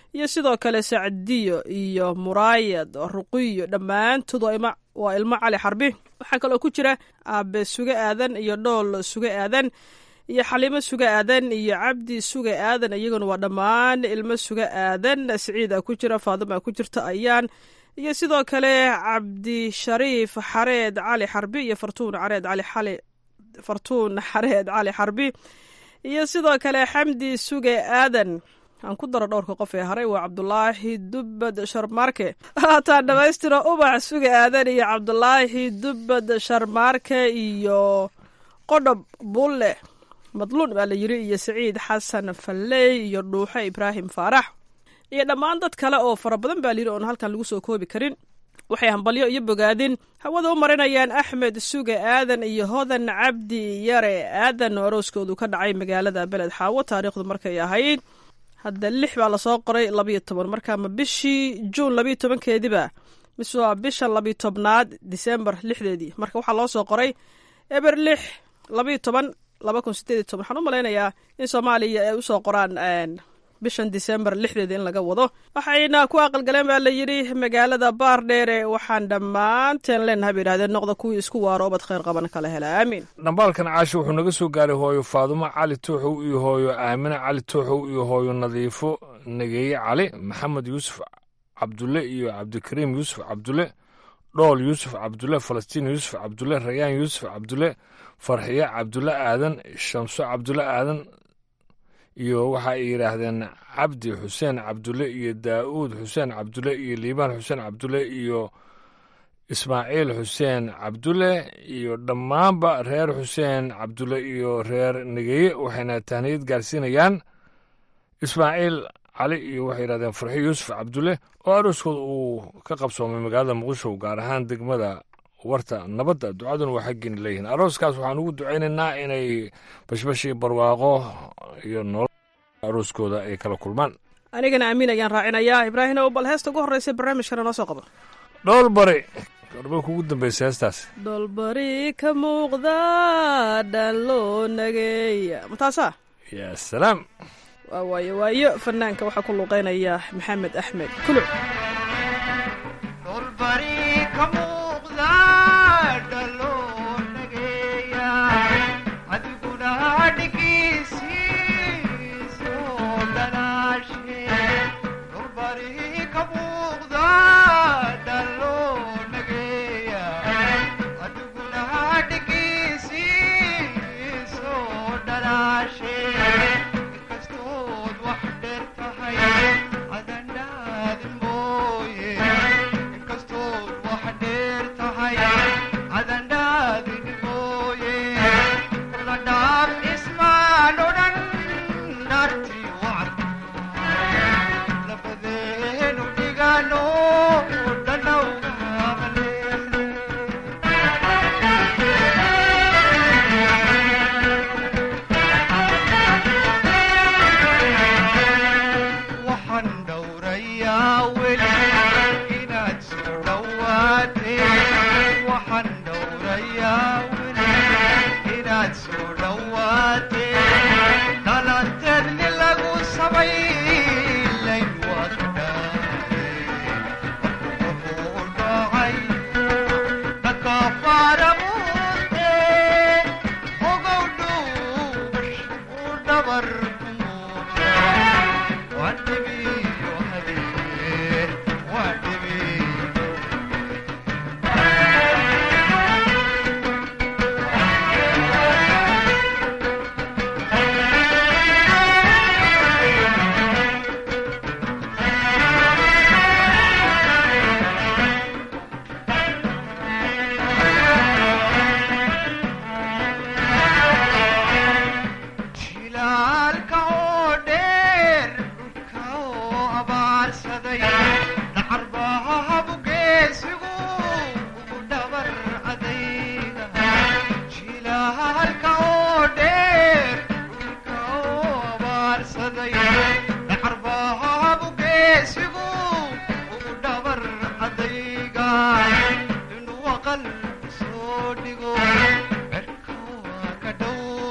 iyo sidoo kale sacdiyo iyo muraayad ruqiyo dhammaantood waa ilmo cali xarbi waxaa kaloo ku jira aabe suge aadan iyo dhool suge aadan iyo xaliimo suge aadan iyo cabdi suge aadan iyaguna waa dhammaan ilmo suge aadan siciida ku jira faadima ku jirta ayaan iyo sidoo kale cabdishariif xareed cali xarbi iyo fartuun xareed cali xali fartuun xareed cali xarbi iyo sidoo kale xamdi suge aadan aan ku daro dhowrka qof ee haray waa cabdulaahi dubbad sharmaarke haataan dhammaystira ubax suge aadan iyo cabdulaahi dubbad sharmaarke iyo qodhob bulle madluun baa la yiri iyo saciid xasan falley iyo dhuuxe ibraahim faarax iyo dhammaan dad kale oo fara badan baa layiri oon halkan lagu soo koobi karin waxay hambalyo iyo bogaadin hawada u marinayaan axmed suge aadan iyo hodan cabdi yare aadan oo arooskoodu ka dhacay magaalada beled xaawo taariikhdu markay ahayd hadda lix baa lasoo qoray labayo toban marka ma bishii juun labayo tobankeediba mise waa bisha labayo tobnaad disembar lixdeedii marka waxaa loo soo qoray eber lix labayo toban laba kun sideed iyo toban waxaan u malaynayaa in soomaaliya ay usoo qoraan bishan disembar lixdeeda in laga wado waxayna ku aqalgaleen baa la yidhi magaalada baardheere waxaan dhammaanteen leenahay bay yidhahdeen noqda kuwii isku waaro obad khayr qaban kala hela aamiin dhambaalkan caasho wuxuu naga soo gaaray hooyo faadumo cali tooxow iyo hooyo aamine cali tooxow iyo hooyo nadiifo nageeye cali maxamed yuusuf cabdulle iyo cabdikariim yuusuf cabdulle dhool yuusuf cabdulle falastiin yuusuf cabdulle rayaan yuusuf cabdulle farxiye cabdulle aadan shamso cabdulle aadan iyo waxa ay yidhaahdeen cabdi xuseen cabdulle iyo daa'uud xuseen cabdulle iyo liibaan xuseen cabdulle iyo ismaaciil xuseen cabdulle iyo dhammaanba reer xuseen cabdulle iyo reer negeye waxayna tahniyad gaarsiinayaan ismaaciil cali iyo waxay yidhahdeen farxiyo yuusuf cabdulle oo arooskooda uu ka qabsoomay magaalada muqdisho gaar ahaan degmada warta nabadda ducaduna waa xaggiina leeyihiin arooskaas waxaan ugu ducaynaynaa inay bashbashii barwaaqo iyo nolol arooskooda ay kala kulmaan anigana amiin ayaan raacinayaa ibraahim ow bal heesta ugu horreysa barnaamijkana noo soo qabo dhool bari garbay kugu dambaysa heestaas dhoolbari ka muuqda dhan loo nageeya mataasaa yaa salaam waa waayo waayo fanaanka waxaa ku luuqeynaya maxamed axmed kuluc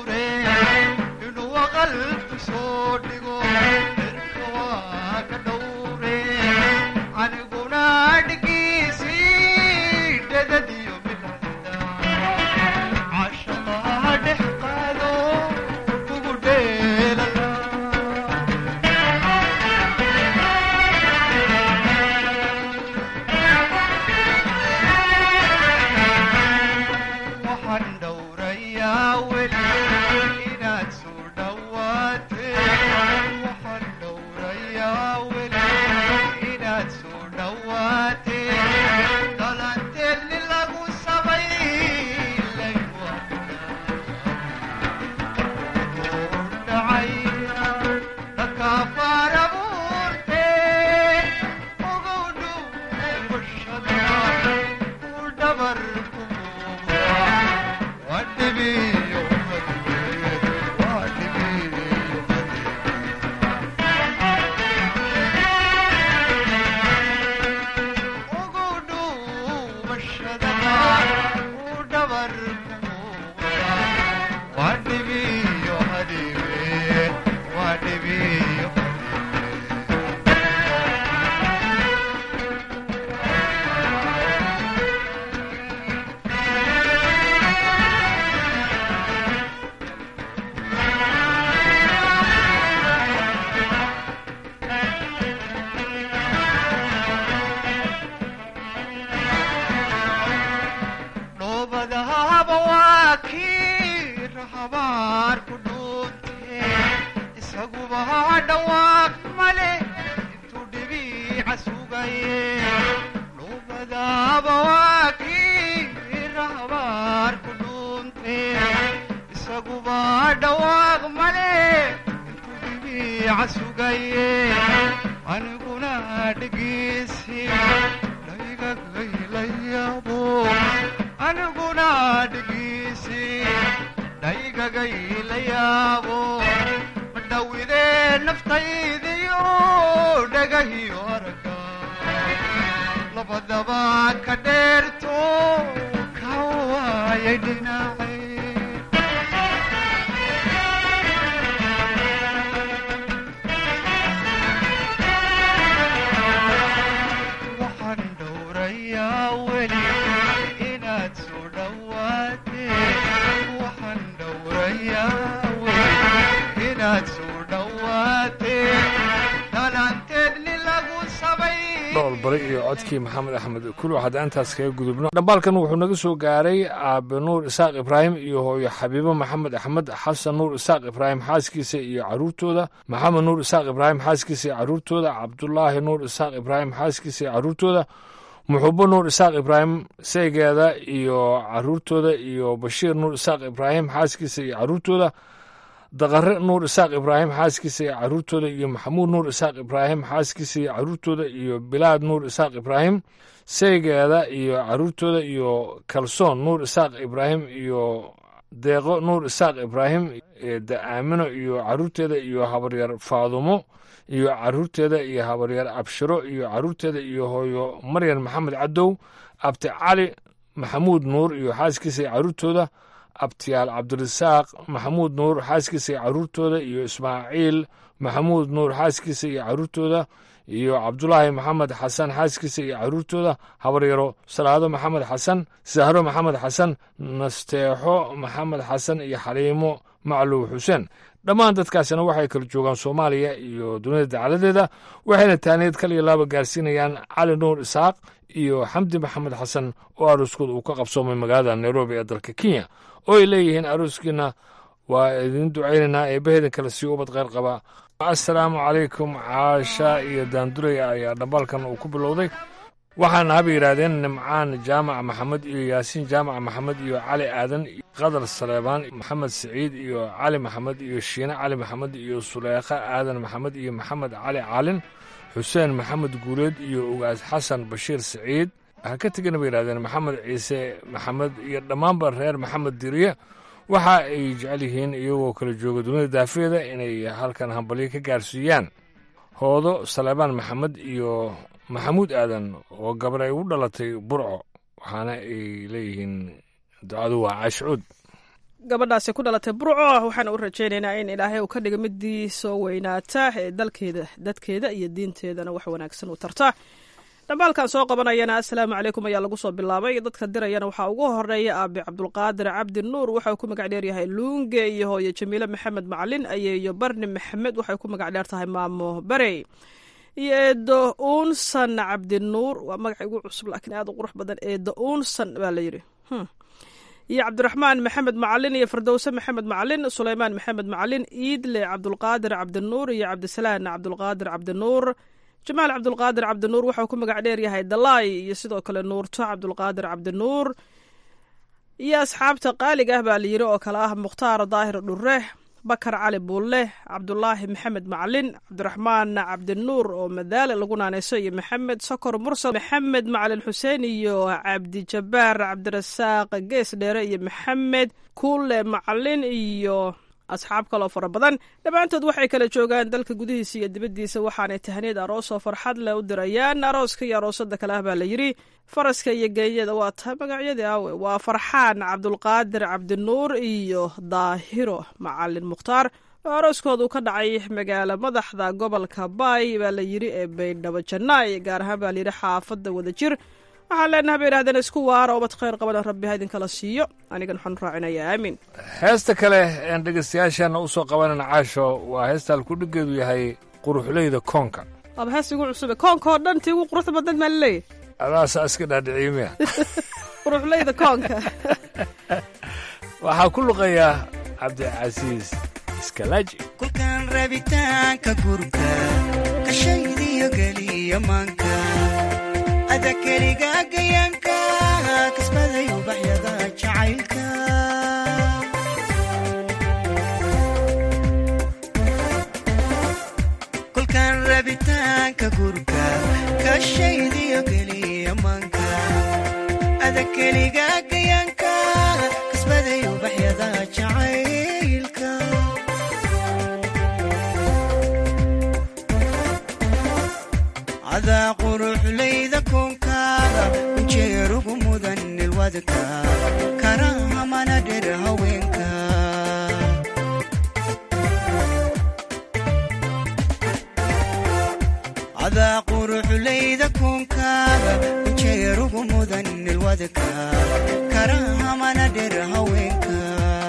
soo dhigo erka waa ka dhow dhacaye dhubadaaba waa kii rahbaar ku dhuunte isaguba dhawaaq male intuu dhibiica sugaye aniguna dhegeysi dhaygagaylayabo aniguna dhegeysi dhaygagaylayaabo dhawidee naftaydiyo dhagahiyo arga labadaba ka dheerto ka waayay dhinacay waxaan dhowrayaa weli inaad soo dhowaatee waxaan dhowrayaa weli inaad soo dhowaatee dhalanteed nin lagu sabay dhool bari iyo codkii maxamed axmed kulu haddaan intaas kaga gudubno dhambaalkan wuxuu naga soo gaaray aabe nuur isaaq ibraahim iyo hooyo xabiibo maxamed axmed xasan nuur isaaq ibraahim xaaskiisa iyo caruurtooda maxamed nuur isaaq ibraahim xaaskiisa iyo caruurtooda cabdulaahi nuur isaaq ibraahim xaaskiisa iyo caruurtooda muxubo nuur isaaq ibraahim saygeeda iyo caruurtooda iyo bashiir nuur isaaq ibraahim xaaskiisa iyo caruurtooda daqare nuur isaaq ibraahim xaaskiisa iyo caruurtooda iyo maxamuud nuur isaaq ibraahim xaaskiisa iyo caruurtooda iyo bilaad nuur isaaq ibraahim saygeeda iyo caruurtooda iyo kalsoon nuur isaaq ibraahim iyo deeqo nuur isaaq ibraahim da-aamino iyo caruurteeda iyo habaryar faadumo iyo caruurteeda iyo habaryar abshiro iyo caruurteeda iyo hooyo maryan maxamed cadow abti cali maxamuud nuur iyo xaaskiisa iyo caruurtooda abtiyaal cabdirasaaq maxamuud nuur xaaskiisa iyo caruurtooda iyo ismaaciil maxamuud nuur xaaskiisa iyo caruurtooda iyo cabdulaahi maxamed xasan xaaskiisa iyo caruurtooda habaryaro salaado maxamed xasan sahro maxamed xasan nasteexo maxamed xasan iyo xaliimo macluw xuseen dhammaan dadkaasina waxay kala joogaan soomaaliya iyo dunida dacaladeeda waxayna taaniid kal iyo laaba gaarsiinayaan cali nuur isaaq iyo xamdi maxamed xasan oo arooskooda uu ka qabsoomay magaalada nairobi ee dalka kenya oo ay leeyihiin arooskiina waa idin ducaynaynaa eebbaheedin kale sii ubad qayr qaba assalaamu calaykum caasha iyo daanduraya ayaa dhambaalkan uu ku bilowday waxaana haba yidhaahdeen nimcaan jaamac maxamed iyo yaasiin jaamac maxamed iyo cali aadan qadar saleebaan maxamed siciid iyo cali maxamed iyo shiine cali maxamed iyo suleekha aadan maxamed iyo maxamed cali caalin xuseen maxamed guuleed iyo ugaas xasan bashiir siciid ha ka tegana bay yidhahdeen maxamed ciise maxamed iyo dhammaanba reer maxamed diriye waxa ay jecel yihiin iyagoo kala jooga dunida daafeeda inay halkan hambalyo ka gaarsiiyaan hoodo saleebaan maxamed iyo maxamuud aadan oo gabar ay u dhalatay burco waxaana ay leeyihiin ducadu waa caashcuud gabadhaasi ku dhalatay burco waxaana u rajaynaynaa in ilaahay uu ka dhiga midii soo weynaata ee dalkeeda dadkeeda iyo diinteedana wax wanaagsan u tarta dhambaalkan soo qabanayana assalaamu calaykum ayaa lagu soo bilaabay dadka dirayana waxaa ugu horeeya aabi cabdulqaadir cabdi nuur waxa uu ku magac dheer yahay luunge iyo hooyo jamiile maxamed macalin ayeeyo barni maxamed waxay ku magac dheer tahay maamo barey iyo eedo uunsan cabdinuur waa magaca igu cusub laakiin aad u qurux badan eedo uunsan baa la yidhi iyo cabdiraxmaan maxamed macalin iyo firdowse maxamed macalin suleymaan maxamed macalin iidle cabdulqaadir cabdinuur iyo cabdisalaan cabdulqaadir cabdinuur jamaal cabdulqaadir cabdinuur waxau ku magac dheer yahay dalaay iyo sidoo kale nuurto cabdulqaadir cabdinuur iyo asxaabta qaaliga ah baa layidhi oo kale ah mukhtaar daahir dhure bakar cali buulle cabdulaahi maxamed macalin cabdiraxmaan cabdinuur oo madaale lagu naanayso iyo maxamed sokor mursal maxamed macalin xuseen iyo cabdijabaar cabdirasaaq gees dheere iyo maxamed kuule macalin iyo asxaab kaloo fara badan dhammaantood waxay kala joogaan dalka gudihiisa iyo dibaddiisa waxaanay tahniid aroos oo farxad leh u dirayaan arooska iyo aroosada kale ah baa la yidhi faraska iyo geeyada waa tahay magacyadii aawe waa farxaan cabdulqaadir cabdinuur iyo daahiro macalin mukhtaar oo arooskooda uu ka dhacay magaalo madaxda gobolka baay baa la yidhi ee baydhabo jannaay gaar ahaan baa layidhi xaafadda wadajir waxaan leenaha bay idhahdeen isku waara obad khayr qabana rabbi ha idinkala siiyo anigan waxaan raacinayaa aamin heesta kale een dhegaystayaasheenna u soo qabanana caasho waa heesta halkudhigeedu yahay quruxleyda koonka waaba hees igu cusube koonka oo dhan tii ugu quruxda badan maa laleeyahy adaasaa iska dhaadhiciimiya quruxleyda koonka waxaa ku luqayaa cabdicasiis iskalaaji kulkan rabitaanka gurka kashaydiyo geliya geliya maanka ada keliga gayaanka kasbaday ubaxyada jacaylka kolkaan rabitaanka gurka kashaydiyo geliya maanka ada keliga gayaanka kasbaday ubaxyada jacaylka cadaa quruxlayda koonkaaga ujeerugu mudan ilwadka karahamana dher haweenka cadaa quruxlayda koonkaaga ujeerugu mudan ilwadka karahamana dher haweenka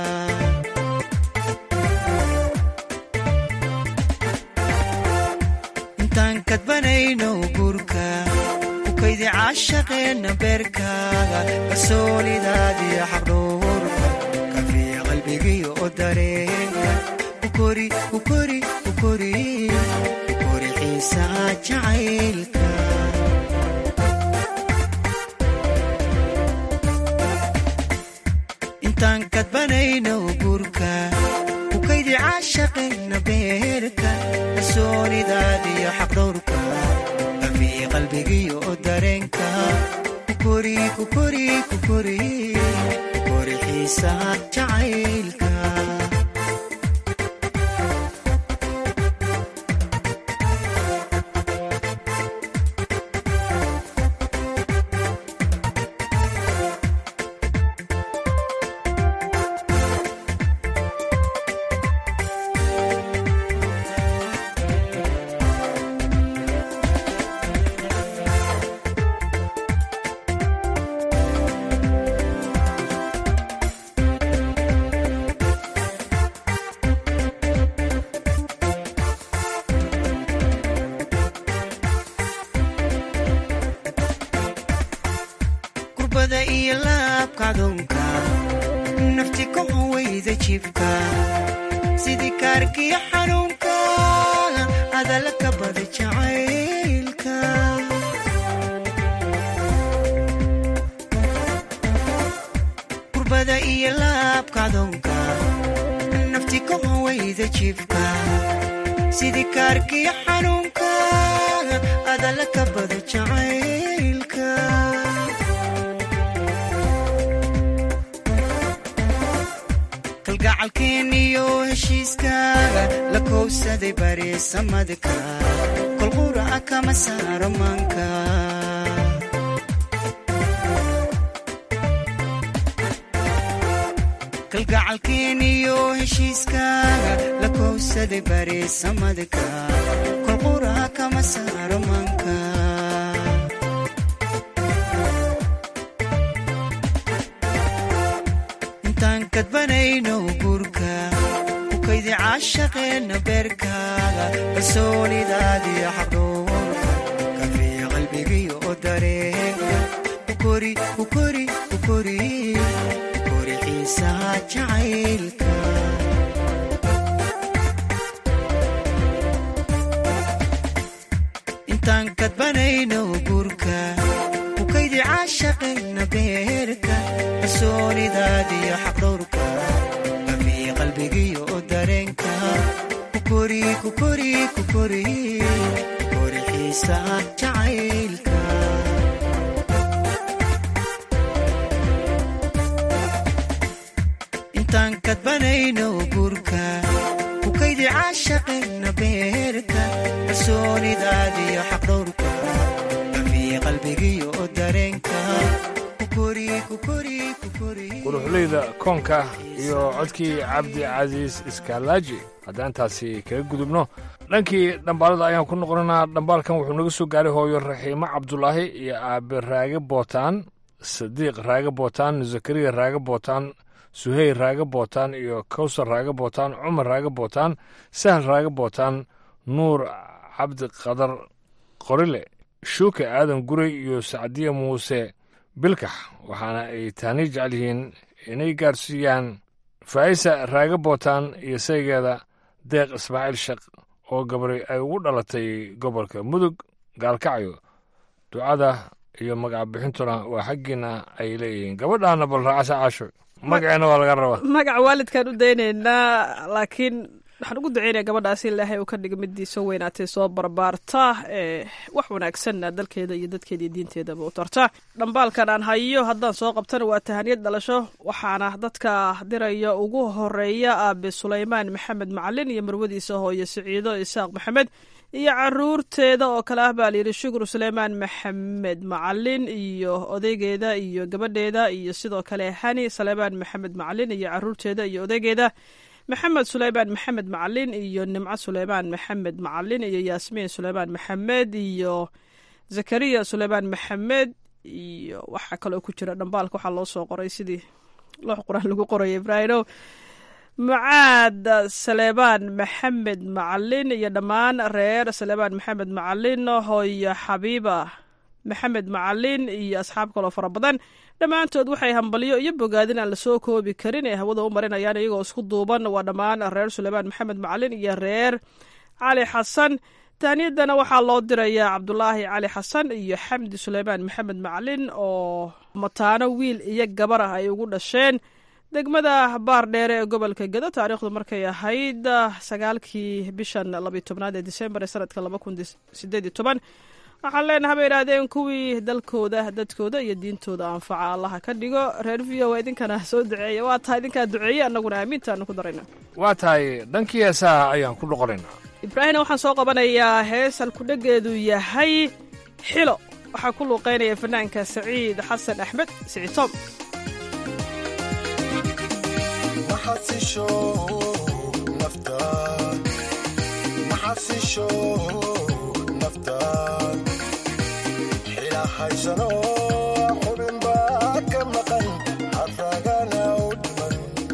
intaan kadbanayno guurka ku kaydi caashaqeenna beerkaaga kalsoonidaadiyo xaqdhowrka kafiya qalbigiyo oo dareenka kukori kukori kukori kukori xiisaha jacaylka intaan kadbanayno guurka ku kaydi caashaqeenna beerka kalsoonidaadiyo xaqdhowrka kafiya qalbigiyo oo dareenka kukori kukori kukori kukori xiisaha jacaylka kurbada iyo laabka adoonka nafti ka hawayda jibka sidii kaarkiyo xanuunka adala ka bada jacaylka kurbada iyo laabka adoonka nafti ka hawayda jibka sidii kaarkiyo xanuunka adala ka bada jacaylka kalgacalkeeniyo heshiiskaaga la kowsaday bariisamadka kolqura kama saaro maanka kalgacalkeeniyo heshiiskaaga la kowsaday bariisamadka kolqura kama saaro maanka intaan kadbanayno guurka ku kaydi caashaqeenna beerkaaga kalsoonidaadiyo xaqdhowrka kafiya qalbigiyo oo dareenka kukori kukori kukori kukori xiisaha jacaylka intaan kadbanayno guurka ku kaydi caashaqeenna beerka kalsoonidaadiyo xaqdhowrka kafiya qalbigiyo oo dareenka kukori kukori kukori kukori xiisaha jacaylka intaan kadbanayno guurka ku kaydi caashaqeenna beerka kalsoonidaadiyo xaqdhowrka kafiya qalbigiyo oo dareenka quruxleyda koonka iyo codkii cabdi casiis iskaalaaji haddaan taasi kaga gudubno dhankii dhambaalada ayaan ku noqonanaa dhambaalkan wuxuu naga soo gaaray hooyo raxiimo cabdulaahi iyo aabe raage bootaan sadiiq raage bootaan zakariya raage bootaan suheyr raage bootaan iyo kawsar raage bootaan cumar raage bootaan sahal raage bootaan nuur cabdi qadar qorile shuuke aadan guray iyo sacdiya muuse bilkax waxaana ay taani jecel yihiin inay gaarsiiyaan faa'isa raaga bootaan iyo saygeeda deeq ismaaciil sheekh oo gabray ay ugu dhalatay gobolka mudug gaalkacyo ducada iyo magaca bixintuna waa xaggiina ay leeyihiin gabadhaana bal raacasa caasho magaceena waa laga rabaa magaca waalidkaan u daynaynaa laakiin waxaan ugu duceynaya gabadhaasi ilaahay uu ka dhiga midii soo weynaatay soo barbaarta ee wax wanaagsanna dalkeeda iyo dadkeeda iyo diinteedaba u tarta dhambaalkan aan hayo haddaan soo qabtana waa tahaniyad dhalasho waxaana dadka diraya ugu horeeya aabe sulaymaan maxamed macalin iyo marwadiisa hooye siciido isaaq maxamed iyo caruurteeda oo kale ah baa layidhi shukur suleymaan maxamed macalin iyo odaygeeda iyo gabadheeda iyo sidoo kale hani suleymaan maxamed macalin iyo caruurteeda iyo odaygeeda maxamed suleymaan maxamed macalin iyo nimco suleymaan maxamed macalin iyo yaasmiin suleymaan maxamed iyo zakariya suleymaan maxamed iyo waxaa kaloo ku jira dhambaalka waxaa loo soo qoray sidii loox qur-aan lagu qoraya ibraahimow mucaad saleebaan maxamed macalin iyo dhammaan reer saleebaan maxamed macalin hooyo xabiiba maxamed macalin iyo asxaab kaloo fara badan dhammaantood waxay hambalyo iyo bogaadin aan lasoo koobi karin ee hawada u marinayaan iyagoo isku duuban waa dhammaan reer suleymaan maxamed macalin iyo reer cali xasan taaniyadana waxaa loo dirayaa cabdulaahi cali xasan iyo xamdi suleymaan maxamed macalin oo mataano wiil iyo gabar ah ay ugu dhasheen degmada baar dheere ee gobolka gedo taariikhdu markay ahayd sagaalkii bishan labiy tobnaad ee disembar ee sanadka laba kun sideed iyo toban waxaan leenaha bay idhaahdeen kuwii dalkooda dadkooda iyo diintooda anfaca allaha ka dhigo reer v o idinkana soo duceeya waa tahay idinkaa duceeye annaguna aamiintaanu ku darayna waa tahay dhankii heesaha ayaan ku dhoqonaynaa ibraahimna waxaan soo qabanayaa hees halkudhegeedu yahay xilo waxaa ku luuqeynaya fanaanka saciid xasan axmed siciid tom haysano xubin baa ka maqan haragana u dhiman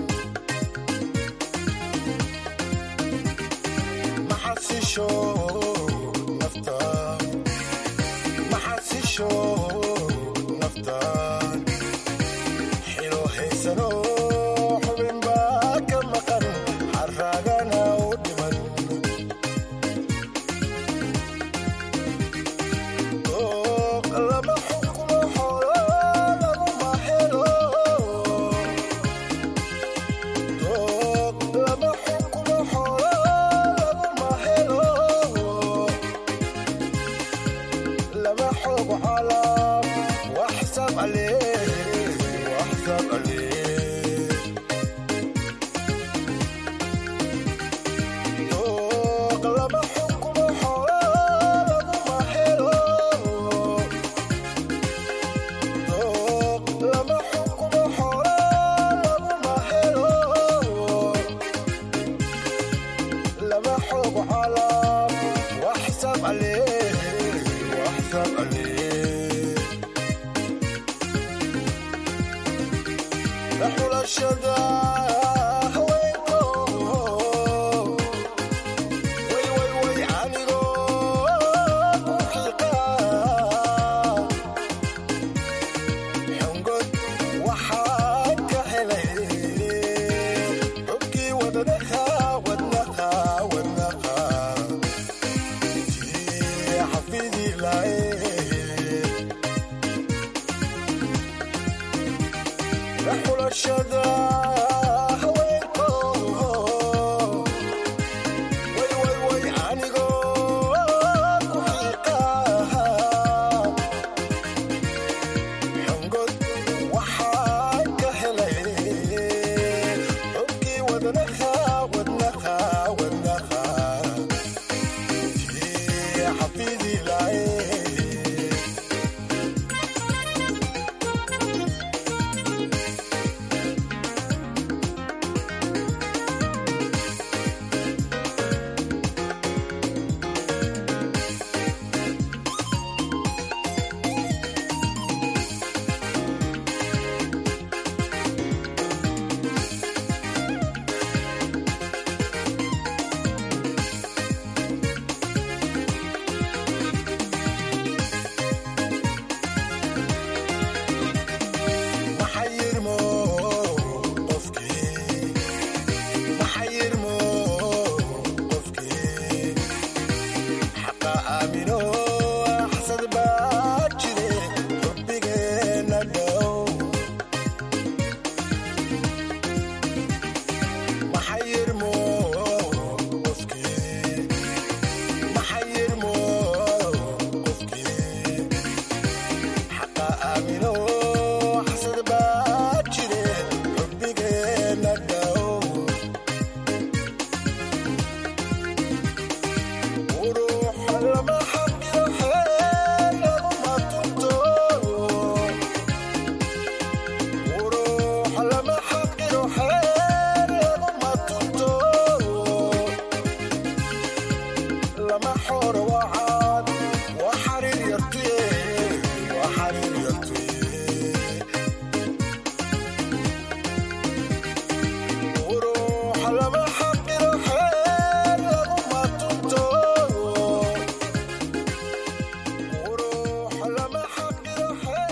maxasisho naftaan maxasisho naftaan xilo haysano xubin baa ka maqan haragana u dhiman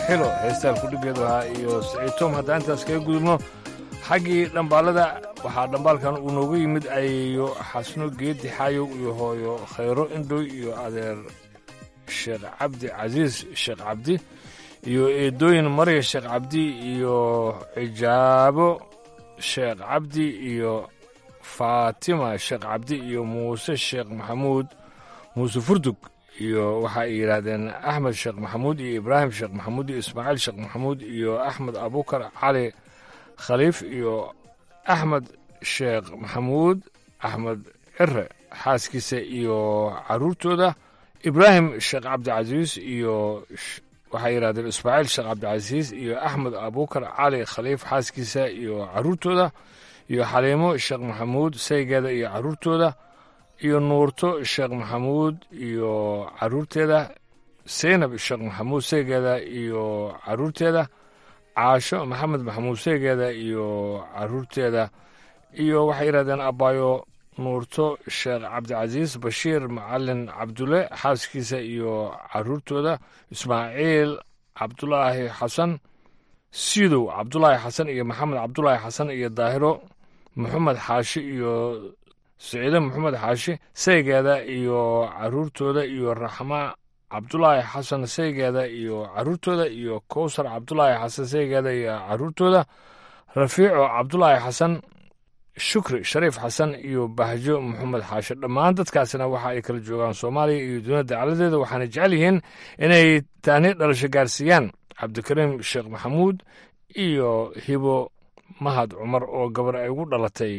xilo heestaan kudhigeedu ahaa iyo siciid tom haddaan intaas kaga gudubno xaggii dhambaalada waxaa dhambaalkan uu nooga yimid ayeeyo xasno geedi xaayow iyo hooyo khayro indhoy iyo adeer sheekh cabdi casiis sheekh cabdi iyo eedooyin marya sheekh cabdi iyo cijaabo sheekh cabdi iyo faatima sheekh cabdi iyo muuse sheekh maxamuud muuse furdug iyo waxa ay yidhaahdeen axmed sheekh maxamuud iyo ibraahim sheekh maxamuud iyo ismaaciil sheekh maxamuud iyo axmed abukar cali khaliif iyo axmed sheekh maxamuud axmed cire xaaskiisa iyo caruurtooda ibraahim sheekh cabdicasiis iyo waxay yidhahdeen ismaaciil sheekh cabdicasiis iyo axmed abukar cali khaliif xaaskiisa iyo caruurtooda iyo xaliimo sheekh maxamuud saygeeda iyo caruurtooda iyo nuurto sheekh maxamuud iyo caruurteeda seynab sheekh maxamuud saygeeda iyo caruurteeda caasho maxamed maxamuud saygeeda iyo caruurteeda iyo waxay yidhahdeen abaayo nuurto sheekh cabdicasiis bashiir macalin cabdulle xaaskiisa iyo caruurtooda ismaaciil cabdulaahi xasan sidow cabdulaahi xasan iyo maxamed cabdulaahi xasan iyo daahiro maxamed xaashi iyo siciide maxamed xaashi saygeeda iyo caruurtooda iyo raxma cabdulaahi xasan saygeeda iyo caruurtooda iyo kowsar cabdulaahi xasan saygeeda iyo caruurtooda rafiico cabdulaahi xasan shukri shariif xasan iyo bahjo maxamed xaashi dhammaan dadkaasina waxa ay kala joogaan soomaaliya iyo dunida dacaladeeda waxaana jecel yihiin inay taani dhalasho gaarsiiyaan cabdikariim sheekh maxamuud iyo hibo mahad cumar oo gabar ay ugu dhalatay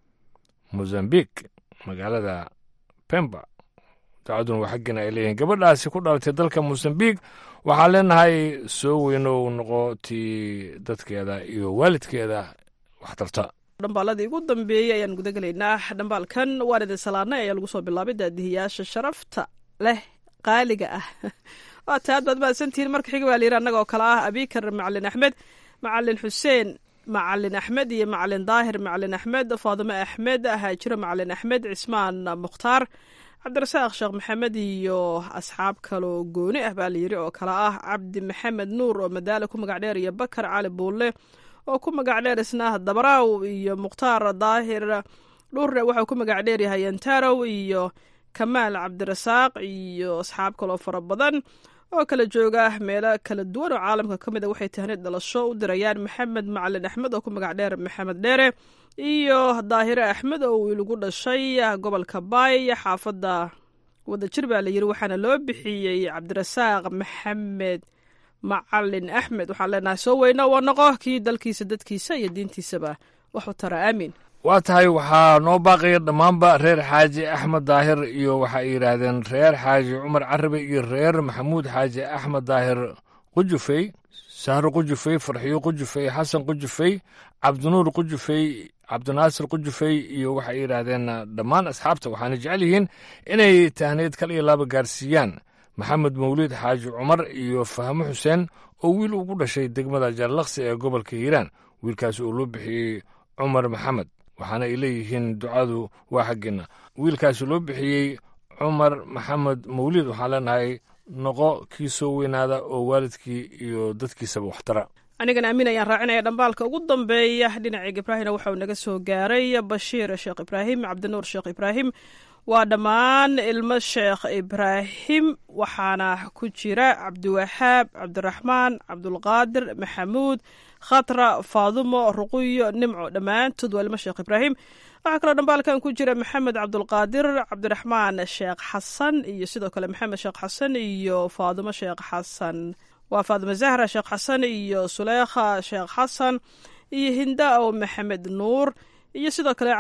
mozambiq magaalada pemba dacaduna waa xaggiina ay leeyihiin gabadhaasi ku dhalatay dalka mozambiq waxaan leenahay soo weynow noqo tii dadkeeda iyo waalidkeeda wax tarta dhambaaladii ugu dambeeyey ayaan guda gelaynaa dhambaalkan waan idin salaanay ayaa lagu soo bilaabay daadihiyaasha sharafta leh qaaliga ah waa ta aad baad mahadsantihiin marka xiga waa layidhi annagoo kale ah abikar macalin axmed macalin xuseen macalin axmed iyo macalin daahir macalin axmed faadime axmed haajiro macalin axmed cismaan mukhtaar cabdirasaaq sheekh maxamed iyo asxaab kaloo gooni ah baa layidhi oo kale ah cabdi maxamed nuur oo madaale ku magac dheer iyo bakar cali buulle oo ku magac dheer isna dabaraaw iyo mukhtaar daahir dhurre waxau ku magac dheer yahay antarow iyo kamaal cabdirasaaq iyo asxaab kaloo fara badan oo kala jooga meelo kala duwan oo caalamka ka mid a waxay tahniid dhalasho u dirayaan maxamed macalin axmed oo ku magac dheer maxamed dheere iyo daahire axmed oo uu ilagu dhashay gobolka baay xaafadda wadajir baa layidhi waxaana loo bixiyey cabdirasaaq maxamed macalin axmed waxaan leenahay soo weyna waa noqo kii dalkiisa dadkiisa iyo diintiisaba waxu tara aamiin waa tahay waxaa noo baaqaya dhammaanba reer xaaji axmed daahir iyo waxa ay yidhaahdeen reer xaaji cumar carabi iyo reer maxamuud xaaji axmed daahir qujufey sahro qujufey farxiyo qujufey xasan qujufey cabdinuur qujufey cabdinaasir qujufey iyo waxay yidhaahdeen dhammaan asxaabta waxaana jecel yihiin inay tahneed kal iyo laaba gaarsiiyaan maxamed mawliid xaaji cumar iyo fahmo xuseen oo wiil ugu dhashay degmada jallaqsi ee gobolka hiiraan wiilkaasi oo loo bixiyey cumar maxamed waxaana ay leeyihiin ducadu waa xaggeena wiilkaasi loo bixiyey cumar maxamed mawliid waxaan leenahay noqo kii soo weynaada oo waalidkii iyo dadkiisaba waxtara anigan aamin ayaan raacinaya dhambaalka ugu dambeeya dhinacayga ibraahimna waxauu naga soo gaaray bashiir sheekh ibraahim cabdinuur sheekh ibraahim waa dhammaan ilmo sheekh ibraahim waxaana ku jira cabdiwaxaab cabdiraxmaan cabdulqaadir maxamuud khatra faadumo ruquyo nimco dhammaantood waa ilmo sheekh ibraahim waxaa kaloo dhambaalkan ku jira maxamed cabdulqaadir cabdiraxmaan sheekh xasan iyo sidoo kale maxamed sheekh xasan iyo faadumo sheekh xasan waa faadimo zahra sheekh xasan iyo suleekha sheekh xasan iyo hinda o maxamed nuur iyo sidoo kale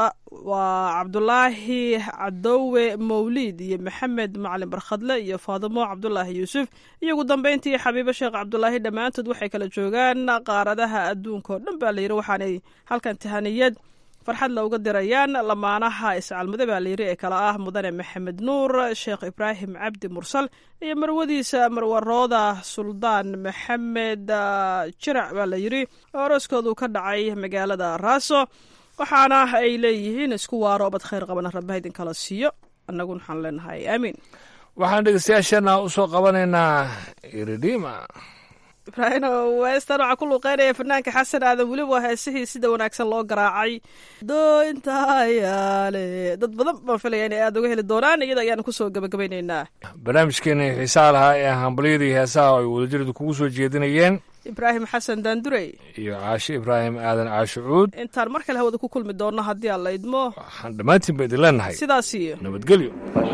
waa cabdulaahi cadowe mawliid iyo maxamed macalin barkhadle iyo faadimo cabdulaahi yuusuf iyo ugu dambeyntii xabiibo sheekh cabdulaahi dhammaantood waxay kala joogaan qaaradaha adduunka oo dhan baa layidhi waxaanay halkan tahaniyad farxad looga dirayaan lamaanaha iscalmade baa layidhi ee kale ah mudane maxamed nuur sheekh ibraahim cabdi mursal iyo marwadiisa marwarooda suldaan maxamed jirac baa layidhi oo arooskoodu ka dhacay magaalada raaso waxaana ay leeyihiin isku waaro bad khayr qabana rabbaha idin kala siiyo annaguna waxaan leenahay aamiin waxaan dhegeystayaasheenna u soo qabanaynaa iridhima ibraahim westan waxaa ku luuqeynaya fanaanka xasan aadan weliba waa heesihii sida wanaagsan loo garaacay doointayaale dad badan baan filaya inay aada uga heli doonaan iyada ayaanu kusoo gabagabayneynaa barnaamijkeena xiisaha lahaa ee hambalyadii heesaha ay wadajiradu kugu soo jeedinayeen ibraahim xasan daandurey iyo caashe ibraahim aadan caashucuud intaan mar kale hawada ku kulmi doonno haddii aan la idmo waxaan dhammaantiin ba idin leenahay sidaas iyo nabadgelyo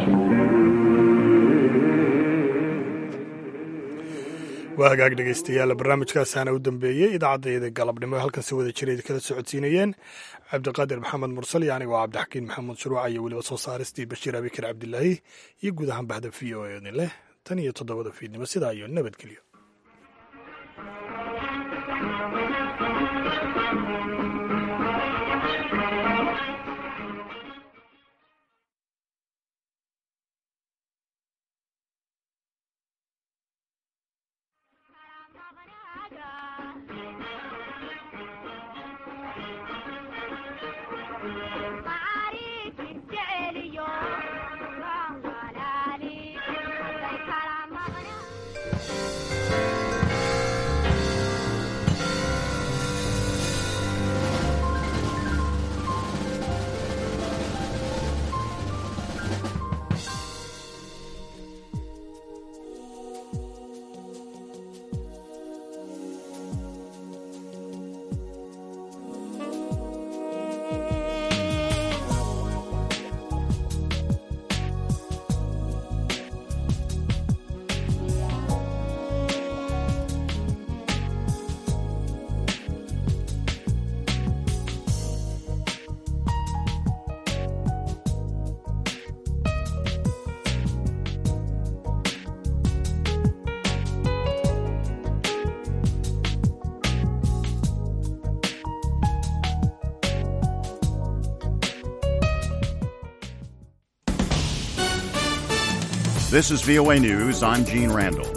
waa hagaag dhegaystayaal barnaamijkaasaana u dambeeyey idaacaddaeeda galabnimo halkan si wada jira kala socodsiinayeen cabdiqaadir maxamed mursal iyo anigoo cabdixakiin maxamed shuruuca iyo weliba soo saaristii bashiir abikar cabdilaahi iyo guud ahaan bahda v o e idin leh tan iyo toddobada fiidnimo sidaa iyo nabadgelyo This is VOA News. I'm Gene Randall.